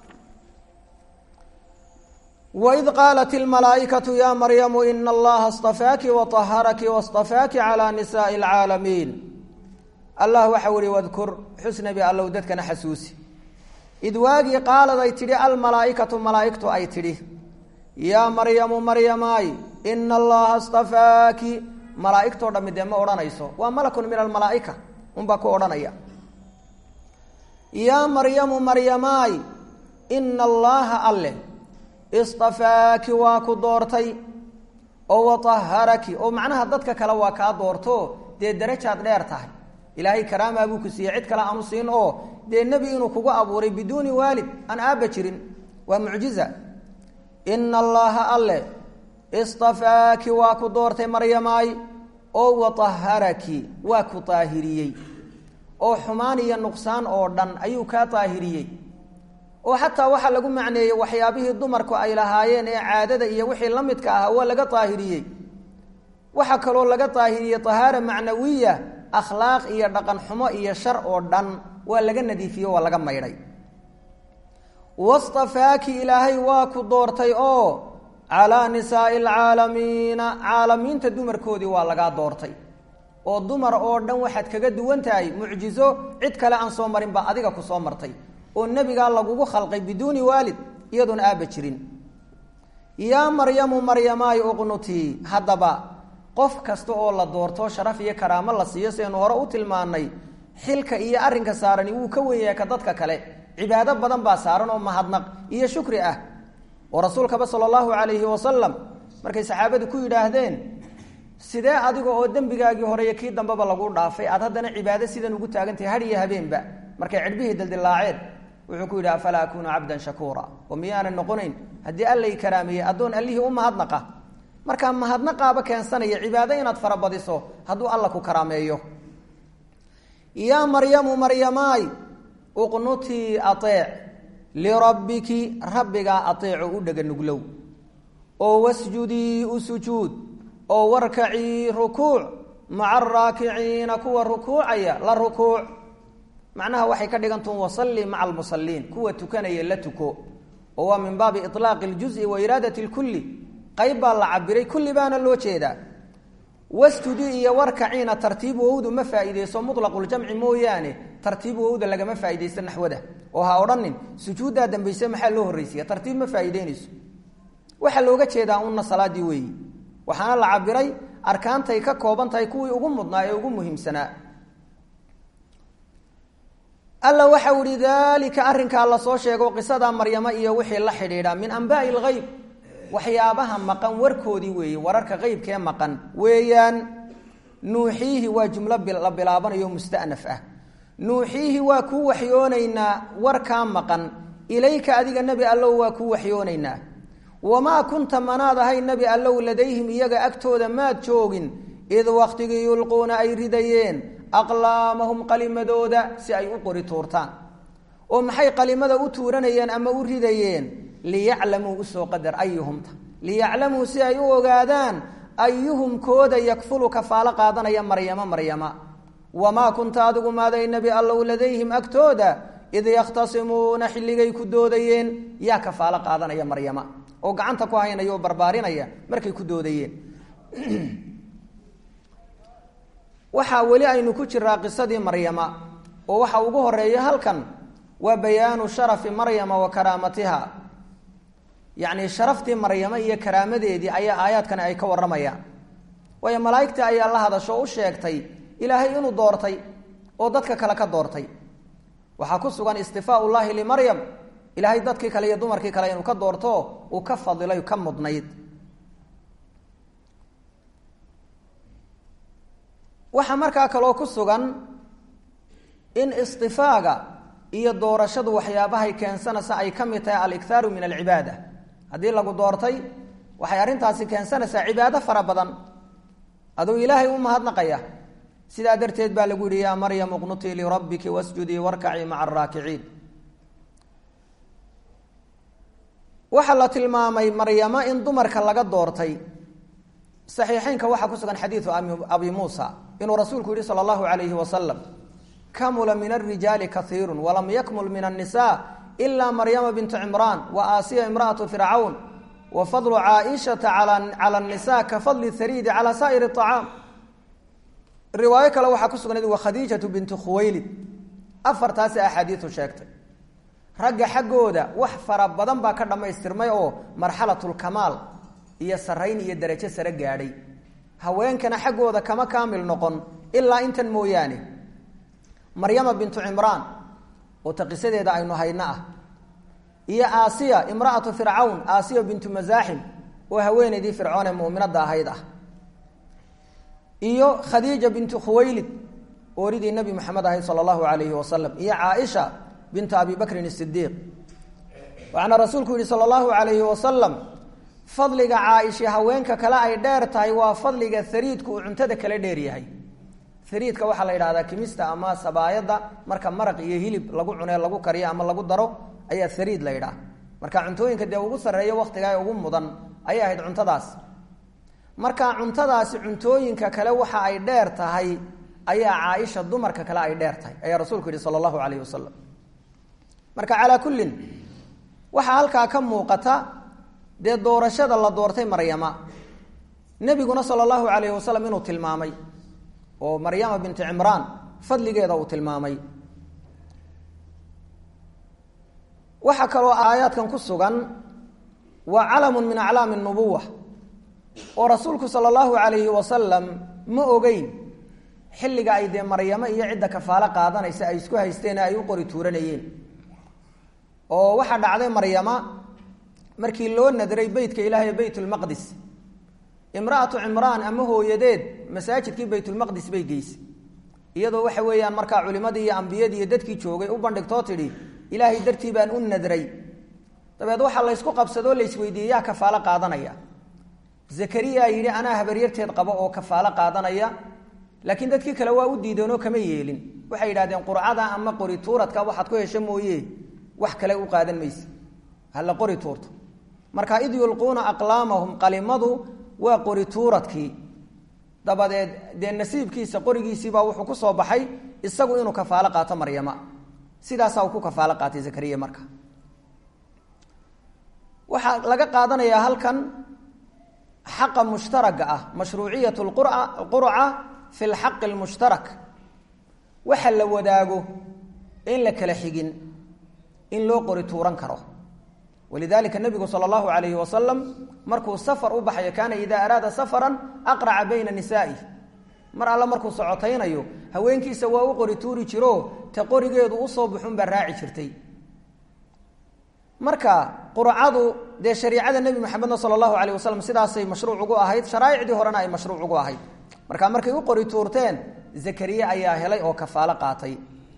waid qaalat ilmalaa'ikatu ya maryamu ina allaha اstafaaki waطaharaki waاstafaaki calى nisaءi اlcaalamiin allah waxau ihi wadkur xusnabi allow dadkana xasuusi id waagii qaalad ay tidhi almalaaikatu malaaigtu ay tidhi yaa maryamu maryamaay ina allaha stafaaki malaaigtoo dhammi dee ma odhanayso waa malakun min almalaaika unbaa ku odhanaya yaa maryamu maryamaay ina allaaha alle istafaaki waa ku doortay oo wataharaki oo macnaha dadka kale waa kaa doorto dee darajaad dheer tahay ilaahay karaamaa buu ku siiyey cid kale aanu siin oo dee nebi inuu kugu abuuray biduuni waalid aan aabba jirin waa mucjiza ina allaaha alle istafaaki waa ku doortay maryamaay oo wataharaki waa ku daahiriyey oo xumaan iyo nuqsaan oo dhan ayuu kaa daahiriyey oo xataa waxaa lagu macneeyey waxyaabihii dumarku ay lahaayeen ee caadada iyo wixii la midka ahaa waa laga daahiriyey waxaa kaloo laga daahiriyey tahaara macnawiya akhlaaq iyo dhaqan xumo iyo shar oo dhan waa laga nadiifiye waa laga maydhay wastafaaki ilaahay waa ku doortay oo calaa nisaai alcaalamiina caalamiinta dumarkoodii waa lagaa doortay oo dumar oo dhan waxaad kaga duwan tahay mucjizo cid kale aan soo marin baa adiga ku soo martay oo nebigaa lagugu khalqay biduuni waalid iyadoon aabba jirin yaa maryamu maryamaay uqnutii haddaba qof kasta oo la doorto sharaf iyo karaamo la siiyo siaynu hore u tilmaannay xilka iyo arrinka saarani wuu ka wen yahay ka dadka kale cibaado badan baa saaran oo mahadnaq iyo shukri ah oo rasuulkaba sala allahu calayhi wasalam markay saxaabadu ku yidhaahdeen sidee adiga oo dembigaagii hore iyo kii dambeba lagu dhaafay aad haddana cibaado sidan ugu taagantahay had iyo habeenba markay cidhbihii dildilaaceen wuxuu ku yidhi afalaa akuunu cabdan shakuura oo miyaanan noqonayn haddii allay karaameeyey addoon allihii u mahadnaqa markaa mahadnaqaaba keensanaya cibaado inaad farabadiso hadduu alla ku karaameeyo yaa maryamu maryamaay uqnutii aeec lirabbiki rabbigaa aeeco u dhega nuglow oo wasjudii u sujuud oo warkacii rukuuc maca araakiciina kuwa rukuucaya la rukuuc macnaha waxay ka dhigantuun wasalli maca almusaliin kuwa tukanaya la tuko oo waa min baabi ilaaqi اljuzi wa iraadati اlkulli qayb baa la cabiray kulli baana loo jeedaa wasjudi iyo warkaciina tartiib wowdu ma faa'iideyso muطlaquljamci mooyaane tartiib wowda lagama faa'iideysto naxwada oo ha odhanin sujuuddaa dambayse maxaa loo horreysiya tartiib ma faa'iideynayso waxaa looga jeedaa una salaadii weeyi waxaana la cabiray arkaantay ka kooban tahay kuwii ugu mudnaa ee ugu muhiimsanaa alla waxau ihi daalika arrinkaa lasoo sheego qisada maryamo iyo wixii la xidhiidha min anbaai lgeyb waxyaabaha maqan warkoodii weeye wararka qeybkee maqan weeyaan nuuxiihi waa jumlo la bilaabanayo mustanaf ah nuuxiihi waa kuu waxyoonaynaa warkaa maqan ilayka adiga nebi allow waa kuu waxyoonaynaa wamaa kunta manaad ahay nebi allow ladayhim iyaga agtooda maad joogin id waktigii yulquuna ay ridayeen aqlaamahum qalimadooda si ay u qori tuurtaan oo maxay qalimada u tuuranayeen ama u ridayeen liyaclamuu usoo qadar ayuhumta liyaclamuu si ay u ogaadaan ayuhum kooda yakfulu kafaalo qaadanaya maryama maryama wamaa kunta adigu maaday nebi allow ladayhim agtooda id yakhtasimuuna xilligay ku doodayeen yaa kafaalo qaadanaya maryama oo gacanta ku haynaya oo barbaarinaya markay ku doodayeen waxaa weli aynu ku jiraa qisadii maryama oo waxa ugu horeeya halkan waa bayaanu sharafi maryama wa karaamatiha yacni sharaftii maryamo iyo karaamadeedii ayaa aayaadkani ay ka warramayaan waayo malaa'igtii ayaa la hadasho o u sheegtay ilaahay inuu doortay oo dadka kale ka doortay waxaa ku sugan istifaau llaahi limaryam ilaahay dadkii kale iyo dumarkii kale inuu ka doorto uu ka fadilay ka mudnayd waxaa markaa kaloo ku sugan in istifaaga iyo doorashadu waxyaabahay keensanaysa ay ka mid tahay alikhaaru min alcibaada haddii lagu doortay waxay arrintaasi keensanaysaa cibaado fara badan aduu ilaahay u mahadnaqaya sidaa darteed baa lagu yihi yaa maryam uqnutii lirabbiki wasjudii warkacii maca araakiciin waxaa la tilmaamay maryamo in dumarka laga doortay saxiixeynka waxaa ku sugan xadiidu abi muusa inuu rasuulku yihi sala allahu alayhi wasalam kamula min alrijaali kaiiru walam yakmul min annisa ila maryama bintu cimraan wa aasiya imraatu fircawn wa fadlu caaishata cala nisa ka fadli hariidi cala saa'ir acaam riwaayo kale waxaa ku sugnayd wa khadiijatu bintu khuwaylid afartaasi axaadiisu sheegtay ragga xaggooda wax fara badan baa ka dhammaystirmay oo marxalatulkamaal iyo sarayn iyo darajo sare gaadhay haweenkana xaggooda kama kaamil noqon ilaa intan mooyaane maryama bintu cimraan oo ta qisadeeda aynu hayno ah iyo aasiya imra'atu fircawn aasiya bintu masaaxim oo haweenaydii fircoon ee mu'minadda ahayd ah iyo khadiija bintu khuwaylid ooridii nebi moxamed ahayd sala allahu alayhi wasalam iyo caaisha bintu abi bakrin isidiiq waxaana rasuulku yihi sala allahu alayhi wasalam fadliga caaisha haweenka kale ay dheer tahay waa fadliga hariidku uu cuntada kale dheer yahay hariidka waxaa la yidhahdaa kimista ama sabaayadda marka maraq iyo hilib lagu cunee lagu kariyo ama lagu daro ayaa hariid la yidhaha marka cuntooyinka dee ugu sarreeya waktiga ee ugu mudan ayay ahayd cuntadaas marka cuntadaasi cuntooyinka kale waxa ay dheer tahay ayaa caaisha dumarka kale ay dheer tahay ayaa rasuulku yihi sala allahu calayhi wasalam marka calaa kullin waxaa halkaa ka muuqata dee doorashada la doortay maryama nebiguna sala allahu calayhi wasalam inuu tilmaamay oo maryama binti cimraan fadligeeda uu tilmaamay waxaa kaloo aayaadkan ku sugan waa calamun min aclaami nubuwa oo rasuulku sala allahu calayhi wasalam ma ogeyn xilliga ay dee maryamo iyo cidda kafaalo qaadanaysa ay isku haysteen ay u qori tuuranayeen oo waxaa dhacday maryama markii loo nadray beytka ilaahay beytulmaqdis imra'atu cimraan ama hooyadeed masaajidkii baytulmaqdis bay geysay iyadoo waxa weeyaan markaa culimadii iyo ambiyadii iyo dadkii joogay u bandhigtoo tidhi ilaahay dartii baan u nadray dabeed waxaa laysku qabsadoo laysweydiiyey yaa kafaalo qaadanaya zakariya yidhi anaa habaryarteed qabo oo kafaalo qaadanaya laakiin dadkii kale waa u diideenoo kama yeelin waxay yidhahdeen qurcada ama qori tuuradka waxaad ku hesho mooye wax kale u qaadan mayse hala qori tuurto marka id yulquuna aqlaamahum qalimadu waa qori tuuradkii dabadeed dee nasiibkiisa qorigiisiibaa wuxuu ku soo baxay isagu inuu kafaalo qaato maryama sidaasaa uu ku kafaalo qaatay zakariya marka waxaa laga qaadanayaa halkan xaqa mushtaraga ah mashruuciyat qurca fi lxaqi lmushtarak waxa la wadaago in la kala xigin in loo qori tuuran karo walidalika nabigu sala allahu alayhi wasalam markuu safar u baxayo kaana idaa araada safaran aqraca bayna nisaa'ih mar alle markuu socotaynayo haweenkiisa waa u qori tuuri jiro ta qorigeedu usoo buxunbaa raaci jirtay marka qurcadu dee shariicada nebi maxamedna sala allahu alayh wasalam sidaasay mashruuc ugu ahayd sharaaicdii horena ay mashruuc ugu ahayd marka markay u qori tuurteen zakariye ayaa helay oo kafaalo qaatay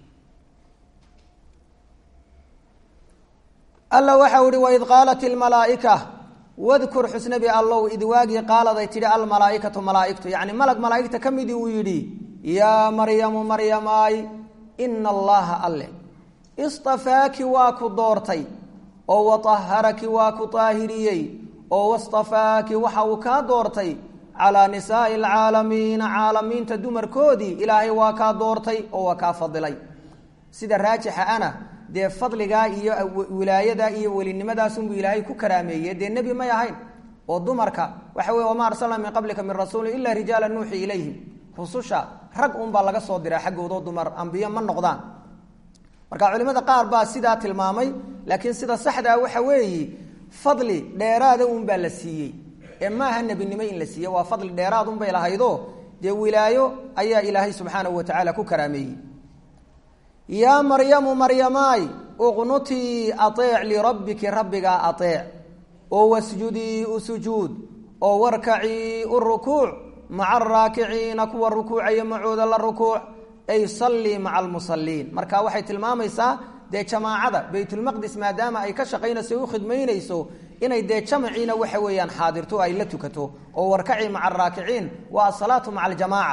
alla waxau ihi waid qaalat ilmalaaika wadkur xusnabi allow id waagii qaaladay tidhi almalaaikatu malaaigtu yacni malag malaaigta ka midii uu yidhi yaa maryamu maryamaay ina allaha alle istafaaki waa ku doortay oo waطaharaki waa ku daahiriyey oo wastafaaki waxa uu kaa doortay calaa nisaai alcaalamiina caalamiinta dumarkoodii ilaahay waa kaa doortay oo waa kaa fadilay sida raajixa ana dee fadligaa iyo wilaayadaa iyo welinimadaasubuu ilaahay ku karaameeye dee nebi may ahayn oo dumarka waxa wey wamaa arsalna min qablika min rasuulin ila rijaala nuuxi ilayhim rususha rag unbaa laga soo diraa xaggoodoo dumar ambiyo ma noqdaan marka culimada qaar baa sidaa tilmaamay laakiin sida saxdaa waxa weeyi fadli dheeraada unbaa la siiyey ee maaha nebinimo in la siiye waa fadli dheeraad unbay lahaydo dee wilaayo ayaa ilaahay subxaanahu watacaala ku karaameeyey yaa maryamu maryamaay uqnutii aeec lirabbiki rabbigaa aeec oo wasjudii u sujuud oo warkacii u rukuuc maca araakiciina kuwa rukuucaya macooda la rukuuc ay sallii maca almusaliin marka waxay tilmaamaysaa dee jamaacada baytulmaqdis maadaama ay ka shaqaynayso u khidmaynayso inay dee jamaciina waxa weeyaan xaadirto ay la tukato oo warkacii maca araakiciin waa asalaatu maca aljamaaca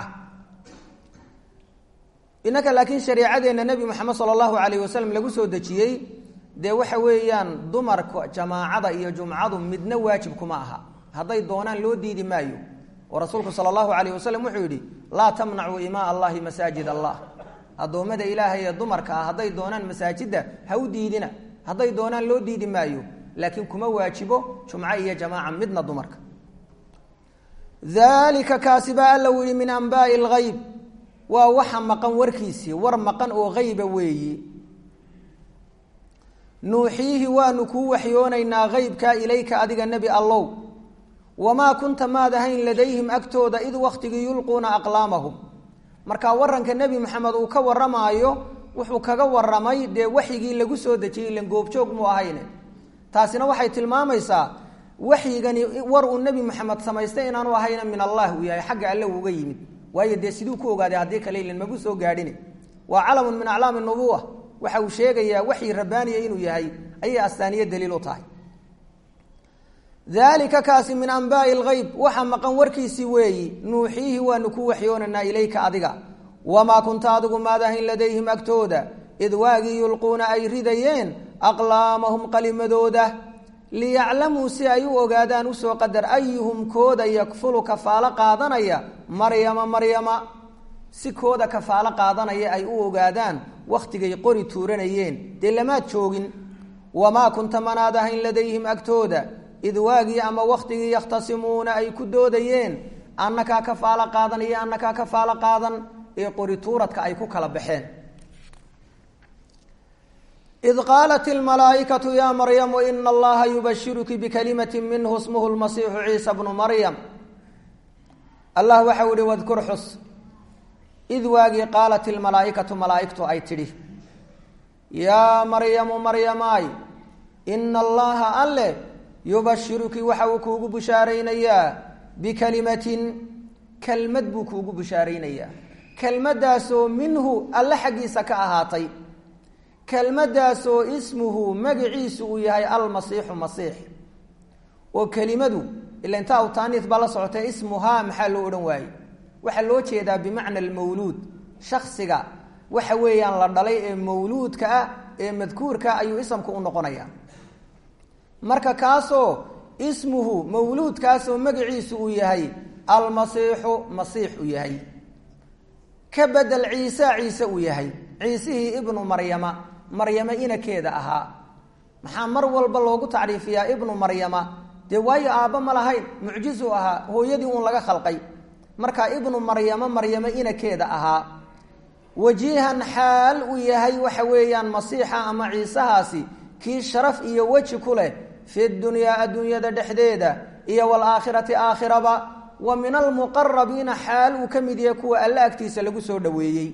innaka laakiin shariicadeenna nebi moxamed sala allahu alayh wasalam lagu soo dejiyey dee waxa weeyaan dumarka jamaacada iyo jumcadu midna waajib kuma aha hadday doonaan loo diidi maayo oo rasuulku sala allahu alayh wasalam wuxuu yidhi laa tamnacuu imaa allahi masaajid allah addoommada ilaahay ee dumarka ah hadday doonaan masaajidda ha u diidina hadday doonaan loo diidi maayo laakiin kuma waajibo jumco iyo jamaaca midna dumarka daalika kaasi baa alla u yihi min anbaai alghayb waa waxa maqan warkiisii war maqan oo hayba weeyi nuuxiihi waanu kuu waxyoonaynaa qeybkaa ilayka adiga nebi allow wamaa kunta maad ahayn ladayhim agtooda id wakhtigii yulquuna aqlaamahum marka waranka nebi maxamed uu ka waramaayo wuxuu kaga waramay dee waxyigii lagu soo dejiyey ilan goobjoog muu ahayne taasina waxay tilmaamaysaa waxyigani war uu nebi maxamed samaystay inaanu ahayna min allah uu yahay xagga alle uuga yimid waayo dee siduu ku ogaaday haddii kale ilan magu soo gaadhine waa calamun min aclaami nubuwa waxa uu sheegayaa waxyi rabbaaniya inuu yahay ayay astaaniyo daliil u tahay dalika kaasi min anbaai lgeyb waxa maqan warkiisii weeyi nuuxiihi waanu ku waxyoonaynaa ilayka adiga wamaa kunta adigu maadahayn ladayhim agtooda id waagii yulquuna ay ridayeen aqlaamahum qalimadooda liyaclamuu si ay u ogaadaan usoo qadar ayuhum kooda yakfulu kafaalo qaadanaya maryama maryama si kooda kafaalo qaadanaya ay u ogaadaan wakhtigay qori tuuranayeen dee lamaad joogin wamaa kunta manaad ahayn ladayhim agtooda id waagii ama wakhtigii yakhtasimuuna ay ku doodayeen annakaa kafaalo qaadan iyo annakaa kafaalo qaadan ee qori tuuradka ay ku kala baxeen id qaalat ilmalaaikatu ya maryamu ina allaha yubashiruki bikalimati minhu smuhu lmasiixu ciisa bnu maryam allah waxau ihi wadkur xus id waagii qaalat ilmalaaikatu malaaigtu ay tidhi yaa maryamu maryamaay ina allaha alle yubashiruki waxa uu kuugu bushaaraynayaa bikalimatin kelmad buu kuugu bushaaraynayaa kelmaddaasoo minhu alle xaggiisa ka ahaatay kelmaddaasoo ismuhu magaciisu uu yahay almasiixu masiix oo kelimadu ila inta aw taaniis baa la socotay ismuhaa maxaa loo odhan waayey waxaa loo jeedaa bimacna almawluud shaksiga waxa weeyaan la dhalay ee mawluudka ah ee madkuurka ayuu isamku u noqonaya marka kaasoo ismuhu mawluudkaasoo magaciisu uu yahay almasiixu masiix uu yahay ka bedel ciise ciise uu yahay ciisihii ibnu maryama maryama inakeeda ahaa maxaa mar walba loogu tacriifiyaa ibnu maryama dee waayo aabba ma lahayn mucjizu ahaa hooyadii uun laga khalqay marka ibnu maryama maryamo inakeeda ahaa wajiihan xaal uu yahay waxa weeyaan masiixa ama ciisahaasi kii sharaf iyo weji ku leh fi dunyaa adduunyada dhexdeeda iyo waalaakhirati aakhiraba wa min almuqarabiina xaal uu ka mid yahay kuwa alle agtiisa lagu soo dhoweeyey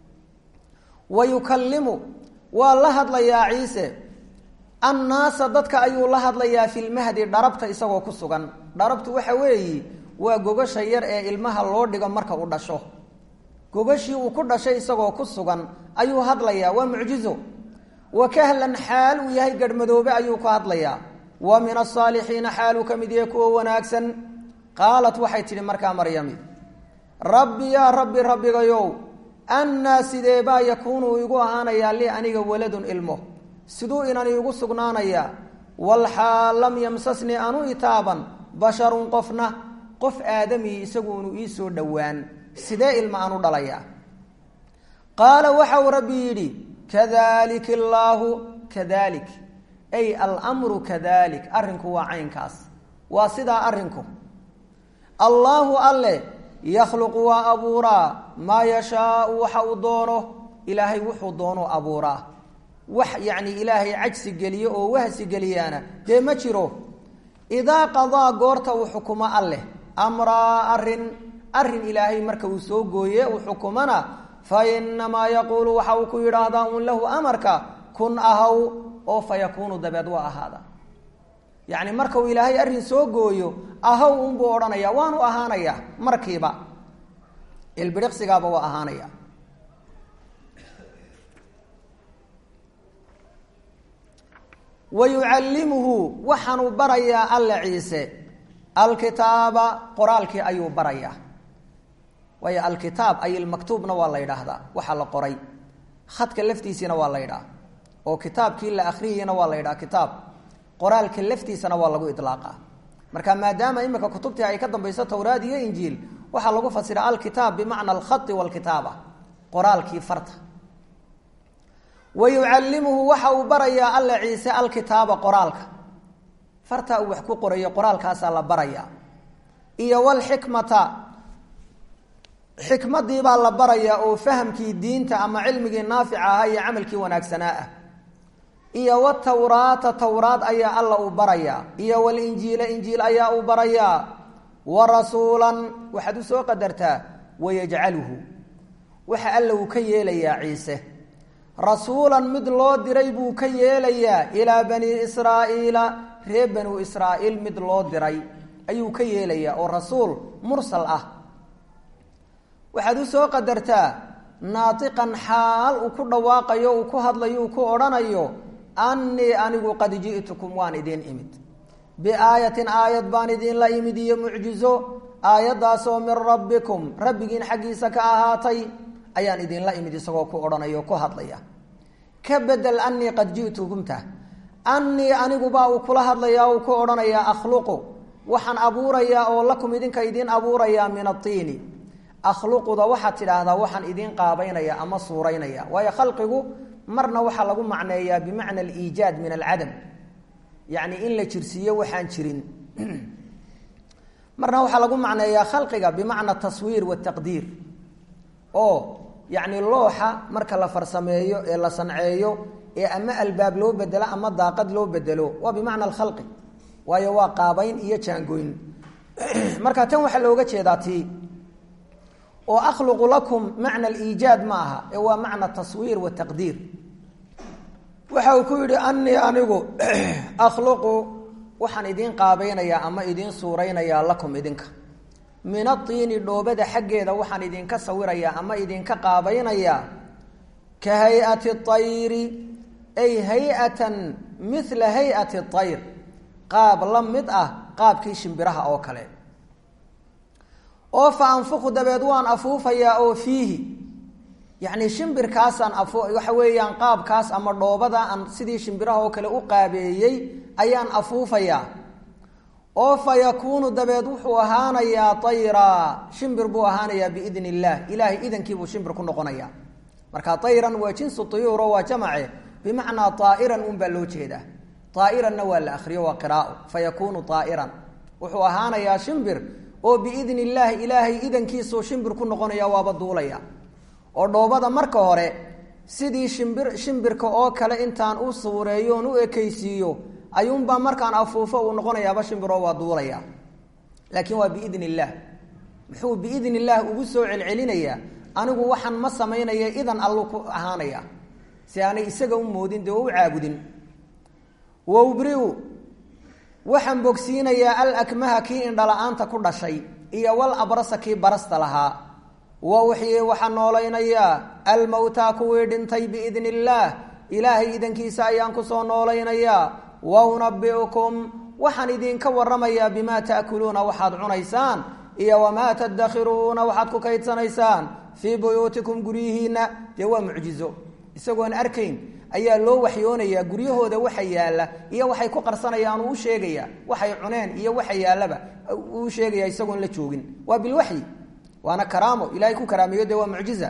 wa yukallimu waa la hadlayaa ciise annaasa dadka ayuu la hadlayaa fi lmahdi dharabta isagoo ku sugan dharabtu waxa weeyi waa gogasha yar ee ilmaha loo dhigo marka uu dhasho gogashii uu ku dhashay isagoo ku sugan ayuu hadlayaa waa mucjizo wa kahlan xaal uu yahay garhmadoobe ayuu ku hadlayaa wa min asaalixiina xaaluu ka mid yahay kuwa wanaagsan qaalat waxay tidhi markaa maryami rabbi yaa rabbi rabbigayow annaa sideebaa yakuunu igu ahaanayaa lii aniga waladun ilmo siduu inan iigu sugnaanayaa walxaal lam yamsasnii anu itaaban basharun qofna qof aadamii isaguunu ii soo dhowaan sidee ilma aan u dhalayaa qaala waxau rabbi yidhi kadalik illaahu kadalik ay almru kadalik arrinku waa caynkaas waa sidaa arrinku allaahu alle yakhluqu waa abuuraa maa yashaau waxa uu doono ilaahay wuxuu doonuu abuuraa wax yacni ilaahay cajsi geliyo oo wahsi geliyaana dee ma jiro idaa qadaa goorta uu xukumo alleh amraa arrin arrin ilaahay marka uu soo gooye uu xukumana fa inamaa yaquulu waxa uu ku yidhaahdaa un lahu amarka kun ahaw oo fa yakuunu dabeed waa ahaada yacni marka uu ilaahay arrin soo gooyo ahaw unbuu odhanaya waanu ahaanayaa markiiba ilbiriqsigaaba waa ahaanaya wa yucallimuhu waxaanuu barayaa alla ciise alkitaaba qoraalkii ayuu barayaa waayo alkitaab ay ilmaktuubna waa la yidhaahdaa waxaa la qoray khadka laftiisiina waa la yidhaha oo kitaabkii la akhriyayna waa la yidhaha kitaab qoraalka laftiisana waa lagu ilaaqa marka maadaama imika kutubtii ay ka dambayso towraad iyo injiil waxaa lagu fasira alkitaab bimacna alkhai walkitaaba qoraalkii farta wa yucallimuhu waxa uu barayaa alla ciise alkitaaba qoraalka farta uu wax ku qorayo qoraalkaasaa la barayaa iyo walxikmata xikmadiibaa la barayaa oo fahamkii diinta ama cilmigii naafica ahaa iyo camalkii wanaagsanaa ah iyo watawraata towraad ayaa alla uu barayaa iyo walinjiila injiil ayaa uu barayaa wa rasuulan waxaad u soo qadartaa wayajcaluhu waxa alla uu ka yeelayaa ciise rasuulan mid loo diray buu ka yeelayaa ilaa bani israa'iila reer banu israa'iil mid loo diray ayuu ka yeelayaa oo rasuul mursal ah waxaad u soo qadartaa naatiqan xaal uu ku dhawaaqayo uu ku hadlayo uu ku odhanayo annii anigu qad ji'tukum waan idiin imid biaayatin aayad baan idinla imid iyo mucjizo aayaddaasoo min rabbikum rabbigiin xaggiisa ka ahaatay ayaan idinla imid isagoo ku odhanaya o ku hadlaya ka bedel annii qad ji'tukumta annii anigubaa uu kula hadlayaa uu ku odhanayaa akhluqu waxaan abuurayaa oo lakum idinka idiin abuurayaa min atiini akhluquda waxaad tidhaahdaa waxaan idiin qaabaynaya ama suuraynaya waayo khalqigu marna waxaa lagu macneeyaa bimacna aliijaad min alcadam yacni in la jirsiiyo waxaan jirin marna waxaa lagu macneeyaa khalqiga bimacna taswiir wataqdiir oo yacni looxa marka la farsameeyo ee la sanceeyo ee ama albaab loo bedelo ama daaqad loo bedelo waa bimacna alkhalqi waayo waa qaabayn iyo jaangoyn marka tan waxaa looga jeedaa tii oo akhluqu lakum macna aliijaad ma aha ee waa macna taswiir wataqdiir waxa uu ku yidhi annii anigu akhluqu waxaan idiin qaabaynayaa ama idiin suuraynayaa lakum idinka min atiini dhoobada xaggeeda waxaan idinka sawirayaa ama idinka qaabaynayaa ka hay-ati ayri ay hay-atan mila hay-ati ayr qaab la mid ah qaabkii shimbiraha oo kale oo fa anfuqu dabeed waan afuufayaa oo fiihi yacni shimbirkaasaan afu waxa weeyaan qaabkaas ama dhoobada aan sidii shimbiraha oo kale u qaabeeyey ayaan afuufayaa oo fa yakuunu dabeed wuxuu ahaanayaa tayraa shimbir buu ahaanayaa biidni illaah ilaahay idankiibuu shimbir ku noqonayaa marka tayran waa jinsu tuyuuro waa jamace bimacnaa aa'iran un baa loo jeedaa aa'iranna waa la akriyo waa qiraao fa yakuunu aa'iran wuxuu ahaanayaa shimbir oo biidni illaahi ilaahay idankiisuu shimbir ku noqonaya waaba duulaya oo dhoobada marka hore sidii shimbir shimbirka oo kale intaan u suureeyo oon u ekaysiiyo ayuunbaa markaan afuufo uu noqonayaaba shimbiroo waa duulaya laakiin waa biidni illaah muxuu biidni illaah ugu soo celcelinayaa anigu waxaan ma samaynaya idan allu ku ahaanaya si aanay isaga u moodin dee oo u caabudin wawbriu waxaan bogsiinayaa alakmaha kii indhala-aanta ku dhashay iyo wal abrasa kii barasta lahaa wa uxyi waxaan noolaynayaa almowtaa kuwii dhintay biidni illaah ilaahay idankiisa ayaan kusoo noolaynayaa wa unabiukum waxaan idinka waramayaa bimaa taakuluuna waxaad cunaysaan iyo wamaa tadakhiruuna waxaad ku kaydsanaysaan fii buyuutikum guryihiina dee waa mucjizo isagoon arkayn ayaa loo waxyoonayaa guryahooda waxa yaalla iyo waxay ku qarsanayaan uu u sheegaya waxay cuneen iyo waxa yaallaba uu sheegaya isagoon la joogin waa bilwaxyi waana karaamo ilahay ku karaameeyo dee waa mucjiza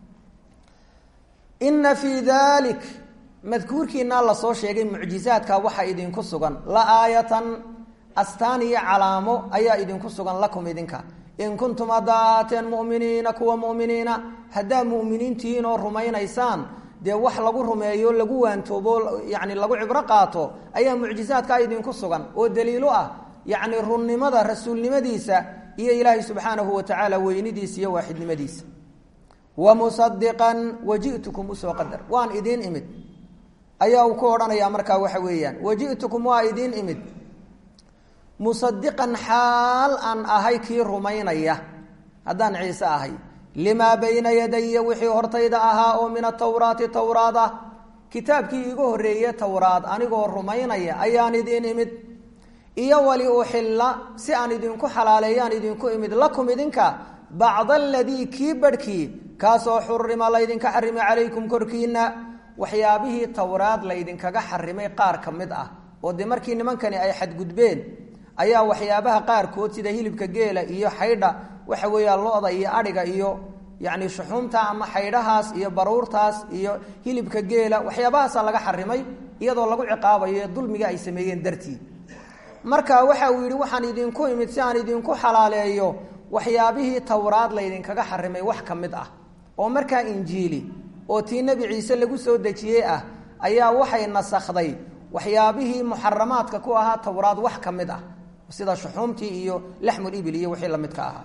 ina fii dalik madkuurkiinaa lasoo sheegay mucjizaadka waxaa idinku sugan la aayatan astaan iyo calaamo ayaa idinku sugan lakum idinka in kuntum haddaa ahaateen mu'miniina kuwa mu'miniina haddaa mu'miniintihiin oo rumaynaysaan dee wax lagu rumeeyo lagu waantoobo yani lagu cibro qaato ayaa mucjizaadkaa idinku sugan oo daliilo ah yacni runnimada rasuulnimadiisa iyo ilaahay subxaanahu wa tacaala weynidiisa iyo waaxidnimadiisa wa musadiqan waji'tukum usoo qadar waan idiin imid ayaa uu ku odhanayaa markaa waxa weeyaan waji'tukum waa idiin imid musadiqan xaal aan ahay kii rumaynaya haddaan ciise ahay limaa bayna yadaya wixii hortayda ahaa oo min atawraati towraad ah kitaabkii iigu horreeye towraad anigoo rumaynaya ayaan idiin imid iyo wali uxilla si aan idinku xalaaleeyaan idinku imid lakum idinka bacda aladii kii barhkii kaasoo xurima laydinka xarimay calaykum korkiina waxyaabihii towraad laydinkaga xarimay qaar ka mid ah oo dee markii nimankani ay xadgudbeen ayaa waxyaabaha qaarkood sida hilibka geela iyo xaydha waxa weeyaan lo-da iyo adhiga iyo yacni shuxuumta ama xaydhahaas iyo baruurtaas iyo hilibka geela waxyaabahaasa laga xarimay iyadoo lagu ciqaabayo ee dulmiga ay sameeyeen dartii marka waxa uu yidhi waxaan idinku imid si aan idinku xalaaleeyo waxyaabihii towraad laydinkaga xarimay wax ka mid ah oo markaa injiili oo tii nebi ciise lagu soo dejiyey ah ayaa waxay nasakhday waxyaabihii muxaramaadka ku ahaa towraad wax ka mid ah sida shuxuumtii iyo laxmul ibil iyo wixii lamidka ahaa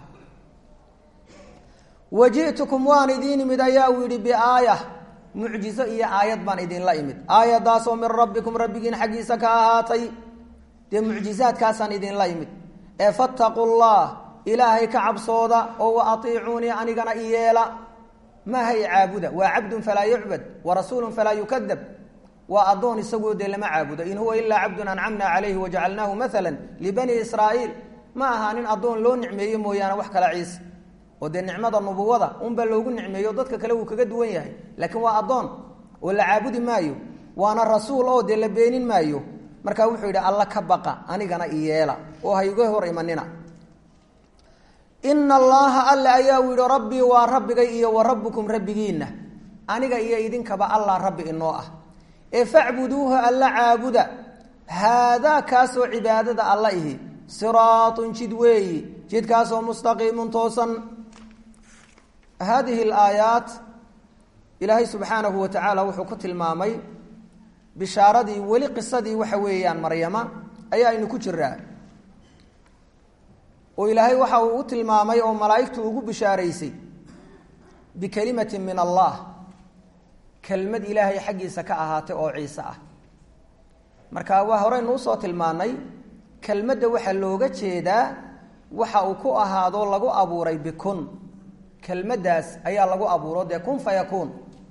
waji'tukum waan idiin imid ayaa uu yidhi biaaya mucjizo iyo aayad baan idinla imid aayadaasoo min rabbikum rabbigiin xaggiisa ka ahaatay dee mucjizaadkaasaan idinla imid ee fattaqu llah ilaahay ka cabsooda oo wa atiicuunii anigana iyeela maaha i caabuda waa cabdun falaa yucbad wa rasuulun falaa yukadab waa addoon isagoo dee lama caabudo in huwa ilaa cabdun ancamna calayhi wajacalnaahu maala libani israa'iil ma aha nin addoon loo nicmeeye mooyaane wax kala ciise oo dee nicmada nubuwada unbaa loogu nicmeeyo dadka kale wuu kaga duwan yahay laakiin waa addoon oo la caabudi maayo waana rasuul oo dee la beenin maayo markaa wuxuu yidhi alla ka baqa anigana iyeela oo ha iga hor imanina ina allaha alle ayaa u yihi rabbii waa rabbigay iyo wa rabbukum rabbigiinna aniga iyo idinkaba allah rabbi inoo ah ee facbuduuha alla caabuda haadaa kaasoo cibaadada alla ihi siraatun jid weeyi jidkaasoo mustaqiimun toosan haadihi alaayaat ilaahay subxaanahu wa tacaala wuxuu ku tilmaamay bishaaradii weli qisadii waxa weeyaan maryama ayaa aynu ku jiraa oo ilaahay waxa uu u tilmaamay oo malaa'igtu ugu bishaaraysay bikelimatin min allah kelmad ilaahay xaggiisa ka ahaatay oo ciise ah marka waa horeynu usoo tilmaanay kelmadda waxaa looga jeedaa waxa uu ku ahaadoo lagu abuuray bikun kelmaddaas ayaa lagu abuuro dee kun fayakuun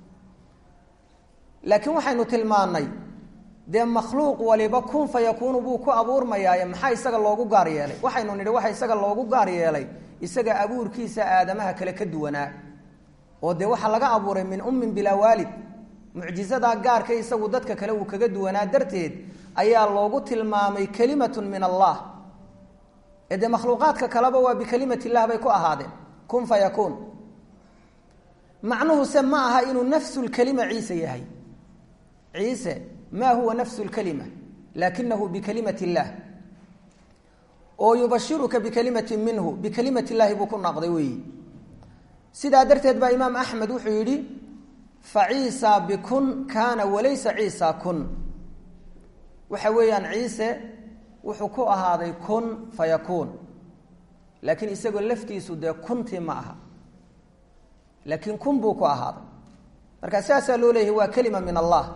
laakiin waxaynu tilmaannay dee makhluuq waliba kun fayakuunu buu ku abuurmayaaye maxaa isaga loogu gaar yeelay waxaynu nidhi waxa isaga loogu gaar yeelay isaga abuurkiisa aadamaha kale ka duwanaa oo dee waxaa laga abuuray min ummin bilaa waalid mucjizadaa gaarka isagu dadka kale uu kaga duwanaa darteed ayaa loogu tilmaamay kelimatun min allah ee dee makhluuqaadka kaleba waa bikelimat illah bay ku ahaadeen kun fayakuun macnuhuse ma aha inuu nafsulkelima ciise yahay ciise ma huwa nafsu lkalima laakinahu bikalimat illah oo yubashiruka bikalimatin minhu bikalimat illaahi buu ku naaqday weeyi sidaa darteed baa imaam axmed wuxuu yidhi fa ciisa bikun kaana walaysa ciisa kun waxa weeyaan ciise wuxuu ku ahaaday kun fayakuun laakiin isagoo laftiisu dee kuntii ma aha laakiin kun buu ku ahaaday marka saasaa loo leeyahay waa kelima min allah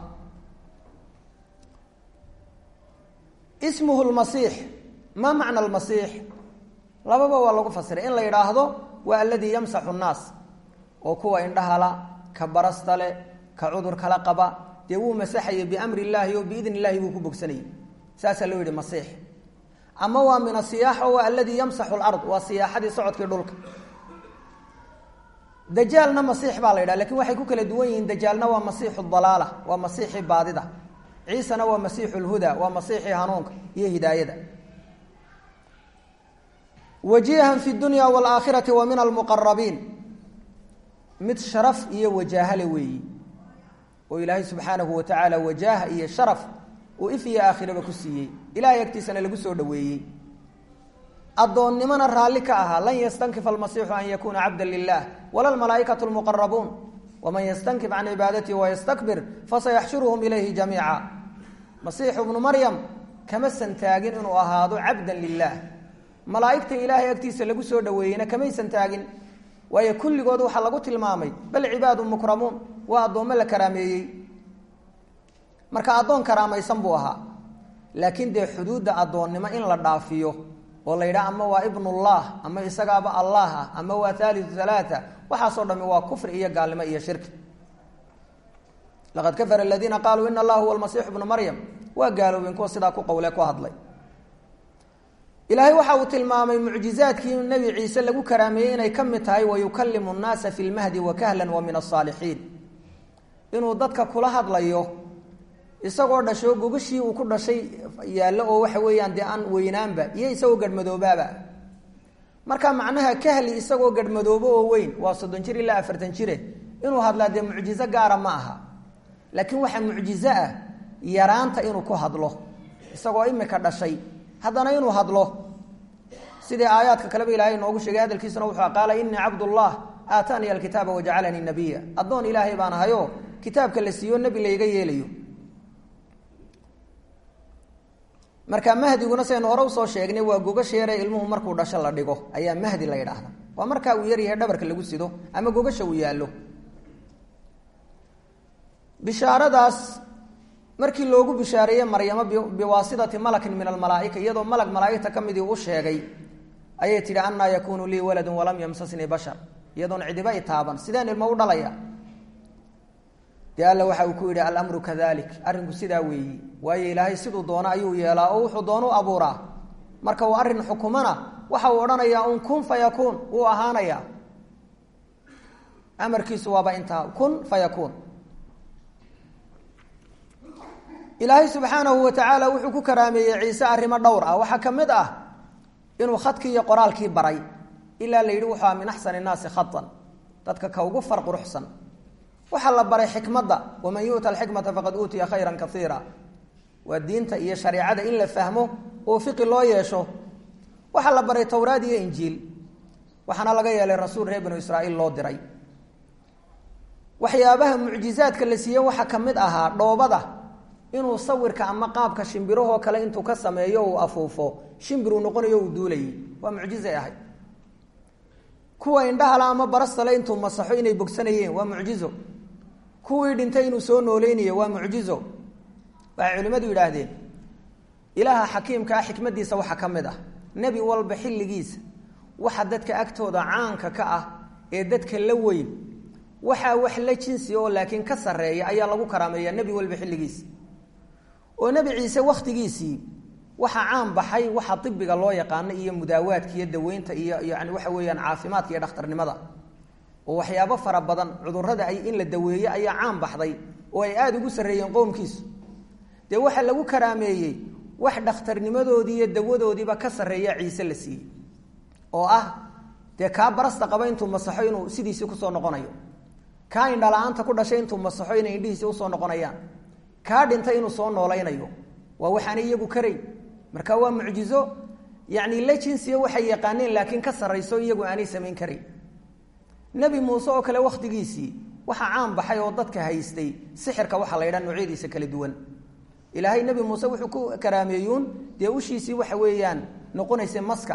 ismuhu lmasiix maa macna almasiix lababa waa lagu fasiray in la yidhaahdo waa aladii yamsaxu nnaas oo kuwa indhahala ka barasta le ka cudur kala qaba dee wuu masaxayay biamri illaahi oo biidn illahi buu ku bogsanayay saasaa loo yidhi masiix ama waa min asiyaaxa waa aladii yamsaxu lard waa siyaaxadii socodkii dhulka dajaalna masiix baa la yidhaha lakin waxay ku kala duwan yihiin dajaalna waa masiixu dalaala waa masiixii baadida ciisena waa masiixu lhuda waa masiixii hanuunka iyo hidaayada wajihan fi dunya waalaakhirati wa min almuqarabiin mid sharaf iyo wajaahale weeyi oo ilaahay subxaanahu wa tacaala wajaaha iyo sharaf uu if iyo aakhiraba ku siiyey ilahay agtiisana lagu soo dhoweeyey addoonnimona raalli ka ahaa lan yastankifa almasiixu an yakuuna cabda lilah wala lmalaaikatu lmuqarabuun waman yastankif can cibaadatihi wayastakbir fasayaxshuruhum ilayhi jamiica masiixu bnu maryam kama santaagin inuu ahaado cabdan lilah malaa'igta ilaahay agtiisa lagu soo dhoweeyeyna kamaysan taagin waayo kulligood waxaa lagu tilmaamay bal cibaadu mukramuun waa addoommo la karaameeyey marka addoon karaamaysan buu ahaa laakiin dee xuduudda addoonnimo in la dhaafiyo oo la yidhaha ama waa ibnullah ama isagaaba allah ah ama waa haaliu halaata waxaasoo dhami waa kufri iyo gaalnimo iyo shirki laqad kafara aladiina qaaluu ina allaha huwa almasiixu bnu maryam waa gaaloobeen kuwa sidaa ku qowle ku hadlay ilaahay waxa uu tilmaamay mucjizaadkii nebi ciise lagu karaameeyey inay ka mid tahay wayukalimu nnaasa fi lmahdi wakahlan wa min asaalixiin inuu dadka kula hadlayo isagoo dhasho gogashii uu ku dhashay yaallo oo waxa weeyaan dee aan weynaanba iyo isagoo garhmadoobaaba marka macnaha kahli isagoo garhmadoobo oo weyn waa soddon jir ilaa afartan jire inuu hadlaa dee mucjizo gaara ma aha laakiin waxaa mucjizo ah yaraanta inuu ku hadlo isagoo imika dhashay haddana inuu hadlo sidii aayaadka kaleba ilahay inoogu sheegay hadalkiisuna wuxuu qaala inii cabdullah aataaniya alkitaaba wajacalanii nabiya addoon ilaahay baan ahayo kitaabka la siiyo nebi layga yeelayo marka mahdiguna saynu hore usoo sheegnay waa gogasheere ilmuhu markuu dhasho la dhigo ayaa mahdi la yidhaahda waa markaa uu yaryahay dhabarka lagu sido ama gogasha uu yaallo bishaaradaas markii loogu bishaareeyey maryamo biwaasidati malakin min almalaaika iyadoo malag malaaigta ka midii u sheegay ayay tidhi annaa yakuunu lii waladun walam yamsasnii bashar iyadoon cidiba i taaban sideen ilmo u dhalaya dee alla waxa uu ku yidhi alamru kadalik arrinku sidaa weeyi waayo ilaahay siduu doono ayuu yeelaa oo wuxuu doonu abuuraa marka uu arrin xukumana waxa uu odhanayaa un kun fayakuun wuu ahaanayaa amarkiisu waaba intaa kun fayakuun ilaahay subxaanahu wa tacaala wuxuu ku karaameeyey ciise arrimo dhowr ah waxaa ka mid ah inuu khadkii iyo qoraalkii baray ilaa la yidhi wuxuu ah min axsani innaasi khatan dadka ka ugu far quruxsan waxaa la baray xikmadda waman yu'ta alxikmata faqad uutiya khayran kaiira waa diinta iyo shareecada in la fahmo oo fiqi loo yeesho waxaa la baray towraad iyo injiil waxaana laga yeelay rasuul reer binu israa'iil loo diray waxyaabaha mucjizaadka la siiyey waxaa ka mid ahaa dhoobada inuu sawirka ama qaabka shimbirahoo kale intuu ka sameeyo uu afuufo shimbiruu noqonayo uu duulayay waa mucjizay ahayd kuwa indhahala ama barastale intuu masaxo inay bogsanayeen waa mucjizo kuwii dhintay inuu soo nooleynaya waa mucjizo waxay culimmadu yidhaahdeen ilaaha xakiimka ah xikmadiisa waxaa ka mid ah nebi walba xilligiisa waxa dadka agtooda caanka ka ah ee dadka la weyn waxaa wax la jinsi oo laakiin ka sarreeya ayaa lagu karaameeyaa nebi walba xilligiisa oo nebi ciise wakhtigiisii waxaa caan baxay waxa ibiga loo yaqaano iyo mudaawaadka iyo daweynta iyo yani waxa weeyaan caafimaadka iyo dhakhtarnimada oo waxyaabo fara badan cudurada ay in la daweeyo ayaa caan baxday oo ay aada ugu sarreeyeen qoomkiisu dee waxaa lagu karaameeyey wax dhakhtarnimadoodii iyo dawadoodiiba ka sarreeya ciise la siiyey oo ah dee kaa barasta qaba intuu masaxo inuu sidiisii kusoo noqonayo kaa indhala-aanta ku dhashay intuu masaxo inay indhihiisii usoo noqonayaan kaa dhintay inuu soo noolaynayo waa waxaanay iyagu karayn marka waa mucjizo yani la jinsiya waxay yaqaaneen laakiin ka sarrayso iyagu aanay samayn karayn nebi muuse oo kale wakhtigiisii waxaa caan baxay oo dadka haystay sixirka waxaa la ydhaha noocyadiisa kala duwan ilaahay nebi muuse wuxuu ku karaameeyuun dee ushiisii waxa weeyaan noqonaysa maska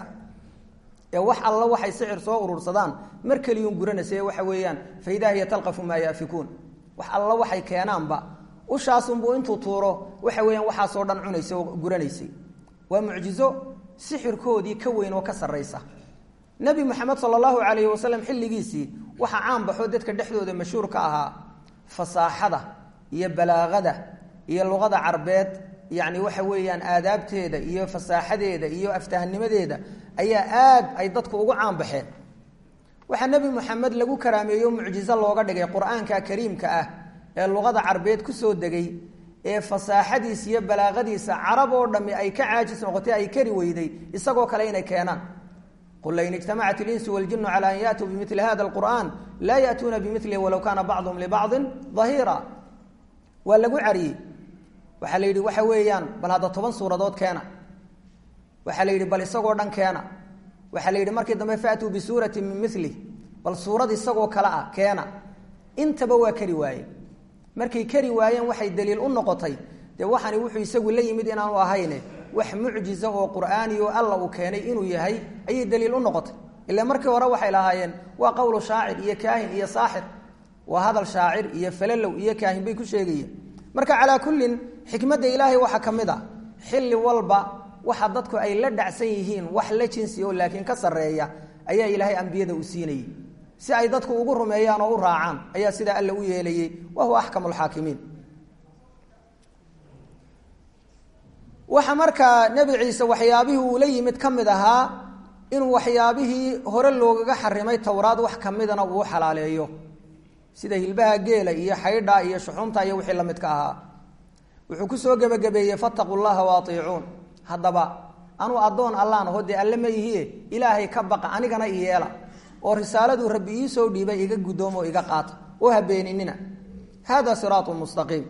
ee wax alla waxay sixir soo urursadaan mar keliyuun guranaysa ee waxa weeyaan fa idaa hiya talqafu maa yaafikuun wax alla waxay keenaanba ushaasunbuu intuu tuuro waxa weeyaan waxaasoo dhan cunaysa oo guranaysay waa mucjizo sixirkoodii ka weyn oo ka sarraysa nebi moxamed sala allahu calayhi wasalam xilligiisii waxaa caan baxoo dadka dhexdooda mashhuur ka ahaa fasaaxada iyo balaaqada iyo luqada carbeed yacni waxa weeyaan aadaabteeda iyo fasaaxadeeda iyo aftahanimadeeda ayaa aad ay dadku ugu caan baxeen waxaa nebi moxamed lagu karaameeyo mucjizo looga dhigay qur-aanka kariimka ah ee luqada carbeed kusoo degay ee fasaaxadiisa iyo balaaqadiisa carab oo dhammi ay ka caajis noqotay ay kari weyday isagoo kale inay keenaan qul lain ijtamacat ilinsu waljinu cala an yaatuu bimili hada alqur'an laa ya'tuuna bimilihi walow kaana bacduhum libacdin dahiira waa lagu cariyey waxaa la yidhi waxa weeyaan bal hadda toban suuradood keena waxaa la yidhi bal isagoo dhan keena waxaa la yidhi markii dambe faatuu bisuurati min milih bal suurad isagoo kale ah keena intaba waa kari waaye markay kari waayeen waxay daliil u noqotay dee waxani wuxuu isagu la yimid inaanu ahayne wax mucjiza oo qur'aani oo alla uu keenay inuu yahay ayay daliil u noqotay ila markii hore waxay lahaayeen waa qowlu shaacir iyo kaahin iyo saaxir waa hadal shaacir iyo falalow iyo kaahin bay ku sheegayeen marka calaa kullin xikmadda ilaahay waxaa ka mid a xilli walba waxa dadku ay la dhacsan yihiin wax la jinsi oo laakiin ka sarreeya ayaa ilaahay ambiyada u siinayay si ay dadku ugu rumeeyaan oo u raacaan ayaa sidaa alla u yeelayey wa huwa axkamu lxaakimiin waxa markaa nebi ciise waxyaabihii uu la yimid ka mid ahaa inuu waxyaabihii hore loogaga xarimay towraad wax ka midana uu xalaaleeyo sida hilbaha geela iyo xaydha iyo shuxuunta iyo wixii la midka ahaa wuxuu kusoo gebagabeeyey fattaquu llaha waaiicuun haddaba anuu addoon allaan aho dee alle ma ihie ilaahay ka baqa anigana iyeela oo risaaladuu rabbi iisoo dhiibay iga guddoomo iga qaata oo habeeninina hada siraatu mustaqiim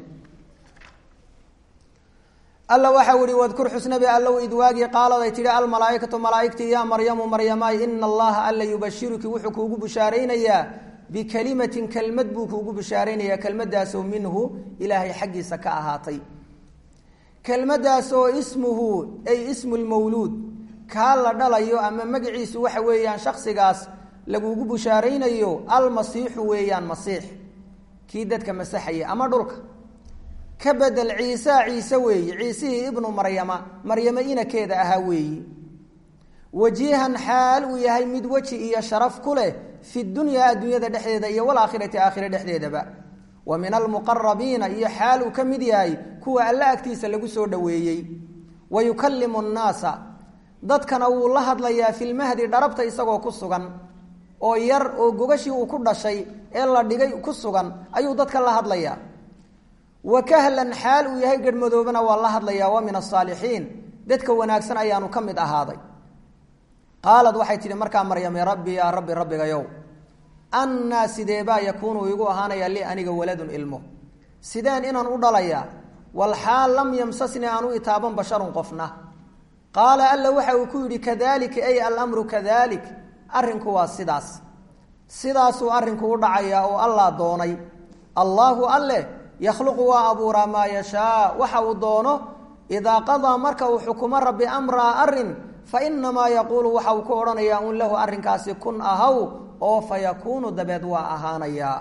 alla waxau ihi wadkur xusnabi allow id waagii qaaladay tidhi almalaaikatu malaaigtii yaa maryamu maryamaay ina allaha alla yubashiruki wuxuu kuugu bushaaraynayaa bikelimatin kelmad buu kuugu bushaaraynayaa kelmadaasoo minhu ilaahay xaggiisa ka ahaatay kelmaddaas oo ismuhu ay ismu lmawluud kaa la dhalayo ama magaciisu waxa weeyaan shaksigaas lagugu bushaaraynayo almasiixu weeyaan masiix kii dadka masaxaya ama dhulka ka bedel ciisa ciise weeye ciisihii ibnu maryama maryamo inakeeda ahaa weeyi wajiihan xaal uu yahay mid weji iyo sharaf ku leh fi dunyaa adduunyada dhexdeeda iyo walaakhirati aakhire dhexdeedaba wa min almuqarabiina iyo xaal uu ka mid yahay kuwa alla agtiisa lagu soo dhoweeyey wa yukallimu nnaasa dadkana wuu la hadlayaa filmahdi dharabta isagoo ku sugan oo yar oo gogashii uu ku dhashay ee la dhigay ku sugan ayuu dadka la hadlayaa wa kahlan xaal uu yahay garhmadoobana waa la hadlayaa wa min asaalixiin dadka wanaagsan ayaanu ka mid ahaaday qaalad waxay tidhi markaa maryame rabbi yaa rabbi rabbigayow annaa sideebaa yakuunu igu ahaanaya li aniga waladun ilmo sideen inaan u dhalayaa walxaal lam yamsasni aan u itaaban basharun qofna qaala alla waxa uu ku yidhi kadalika ay alamru kadalik arrinku waa sidaas sidaasuu arrinku u dhacayaa oo allah doonay allaahu alleh yakhluqu waa abuuraa maa yashaa waxa uu doono idaa qadaa marka uu xukumo rabbi amraa arrin fa inamaa yaquulu waxa uu ku odhanayaa un lahu arrinkaasi kun ahaw oo fa yakuunu dabeed waa ahaanayaa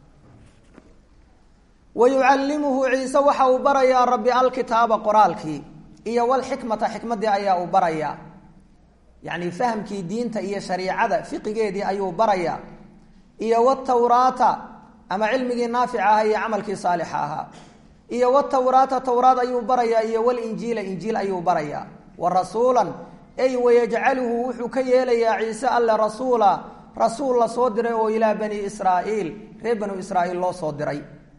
wa yucallimuhu ciise waxa uu barayaa rabbi alkitaaba qoraalkii iyo walxikmata xikmaddii ayaa uu barayaa yacni fahamkii diinta iyo shariicada fiqigeedii ayuu barayaa iyo watawraata ama cilmigii naafica ahaa iyo camalkii saalixa ahaa iyo watawraata tawraad ayuu barayaa iyo walinjiila injiil ayuu barayaa wa rasuulan ay wayajcaluhu wuxuu ka yeelayaa ciise alle rasuula rasuul la soo diray oo ilaa bani israa'iil reer banu israa'iil loo soo diray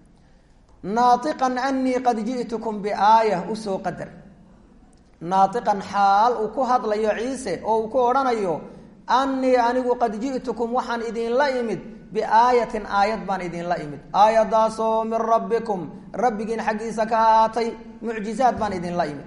naaiqan anii qad ji'tukum biaaya usoo qadar naaiqan xaal uu ku hadlayo ciise oo uu ku odhanayo annii anigu qad ji'tukum waxaan idinla imid biaayatin aayad baan idinla imid aayadaasoo min rabbikum rabbigiin xaggiisa ka ahaatay mucjizaad baan idinla imid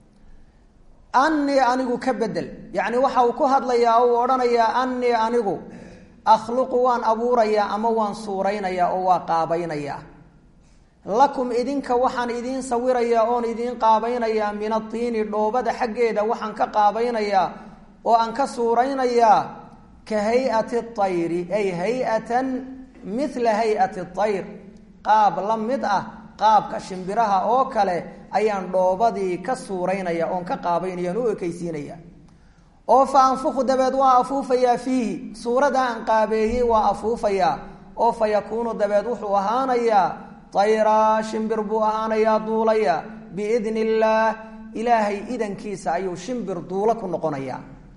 annii anigu ka bedel yacni waxa uu ku hadlayaa oo uu odhanayaa annii anigu akhluqu waan abuurayaa ama waan suuraynayaa oo waa qaabaynayaa lakum idinka waxaan idiin sawirayaa oon idiin qaabaynayaa min atiini dhoobada xaggeeda waxaan ka qaabaynayaa oo aan ka suuraynayaa ka hay-ati ayri ay hay-atan mila hay-ati ayr qaab la mid ah qaabka shimbiraha oo kale ayaan dhoobadii ka suuraynaya oon ka qaabaynaya on u ekaysiinaya oo fa anfuku dabeed waa afuufayaa fiihi suurada aan qaabeeyey waa afuufayaa oo fa yakuunu dabeed wuxuu ahaanayaa tayraa shimbir buu ahaanayaa duulaya biidni illaah ilaahay idankiisa ayuu shimbir duulo ku noqonayaa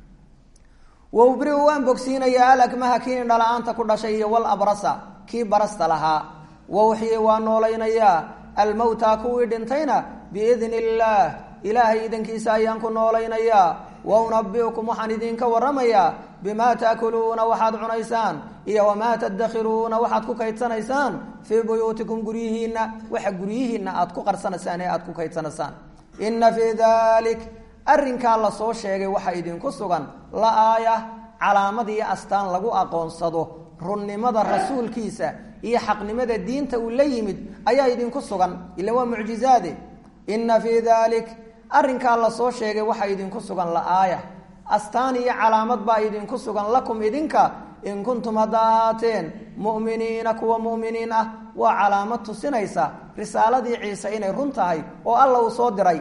wawbriu waan bogsiinayaa alakmaha kii indhala-aanta ku dhashay iyo wal abrasa kii barasta lahaa wawxyi waa noolaynayaa almowtaa kuwii dhintayna biidni illaah ilaahay idankiisa ayaan ku noolaynayaa wa unabiukum waxaan idinka waramayaa bimaa taakuluuna waxaad cunaysaan iyo wamaa tadakhiruuna waxaad ku kaydsanaysaan fii buyuutikum guryihiinna waxa guryihiinna aad ku qarsanaysaan ee aad ku kaydsanaysaan inna fii dalik arrinkaa lasoo sheegay waxaa idinku sugan la aaya calaamad iyo astaan lagu aqoonsado runnimada rasuulkiisa iyo xaqnimada diinta uu la yimid ayaa idinku sugan ila waa mucjizaade inna fii dalik arrinkaa lasoo sheegay waxaa idinku sugan la-aaya astaan iyo calaamad baa idinku sugan lakum idinka in kuntum hadda ahaateen mu'miniina kuwa mu'miniin ah waa calaamad tusinaysa risaaladii ciise inay run tahay oo alla uu soo diray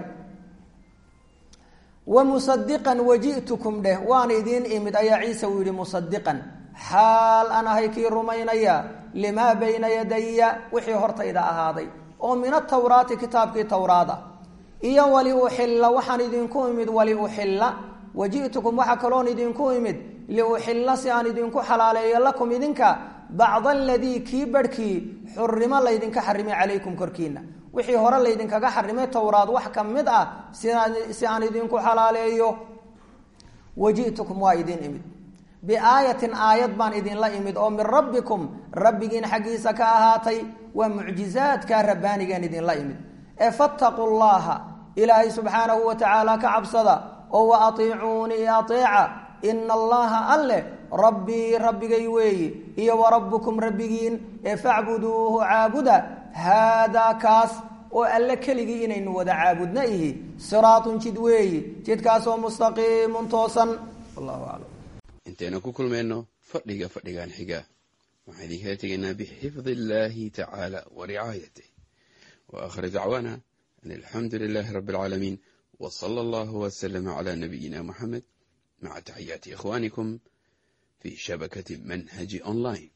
wa musadiqan waji'tukum dheh waan idiin imid ayaa ciise uu yidhi musadiqan xaal aan ahay kii rumaynaya limaa bayna yadaya wixii hortayda ahaaday oo min atawraati kitaabkii towraada iyo wali uxilla waxaan idinku imid wali uxilla waji'tukum waxaa kaloon idinku imid liuxilla si aan idinku xalaaleeyo lakum idinka bacda aladii kii barhkii xurimo laydinka xarimay calaykum korkiina wixii hore laydinkaga xarimay towraad wax ka mid ah si aan idinku xalaaleeyo waji'tukum waa idin imid biaayatin aayad baan idinla imid oo min rabbikum rabbigiin xaggiisa ka ahaatay waa mucjizaadka rabbaanigaan idinla imid ee fattaquu llaha ilaahay subxaanahu wa tacaala ka cabsada oo wa atiicuunii ateeca ina allaha alleh rabbii rabbigay weeyi iyo wa rabbukum rabbigiin ee facbuduuhu caabuda haadaa kaas oo alle keligii inaynu wada caabudna ihi siraatun jid weeyi jidkaasoo mustaqiimun toosan wallahu aclam intaynu ku kulmayno fadhiga fadhigan xiga waxaan idinkala tegaynaa bixifdi illaahi tacaala wa ricaayatih wa aakhir dacwaana an alxamdu lilaahi rabbi alcaalamiin wa sala allahu wasalama calaa nabiyina muxamed maca taxiyaati ikhwaanikum fi shabakati manhaji online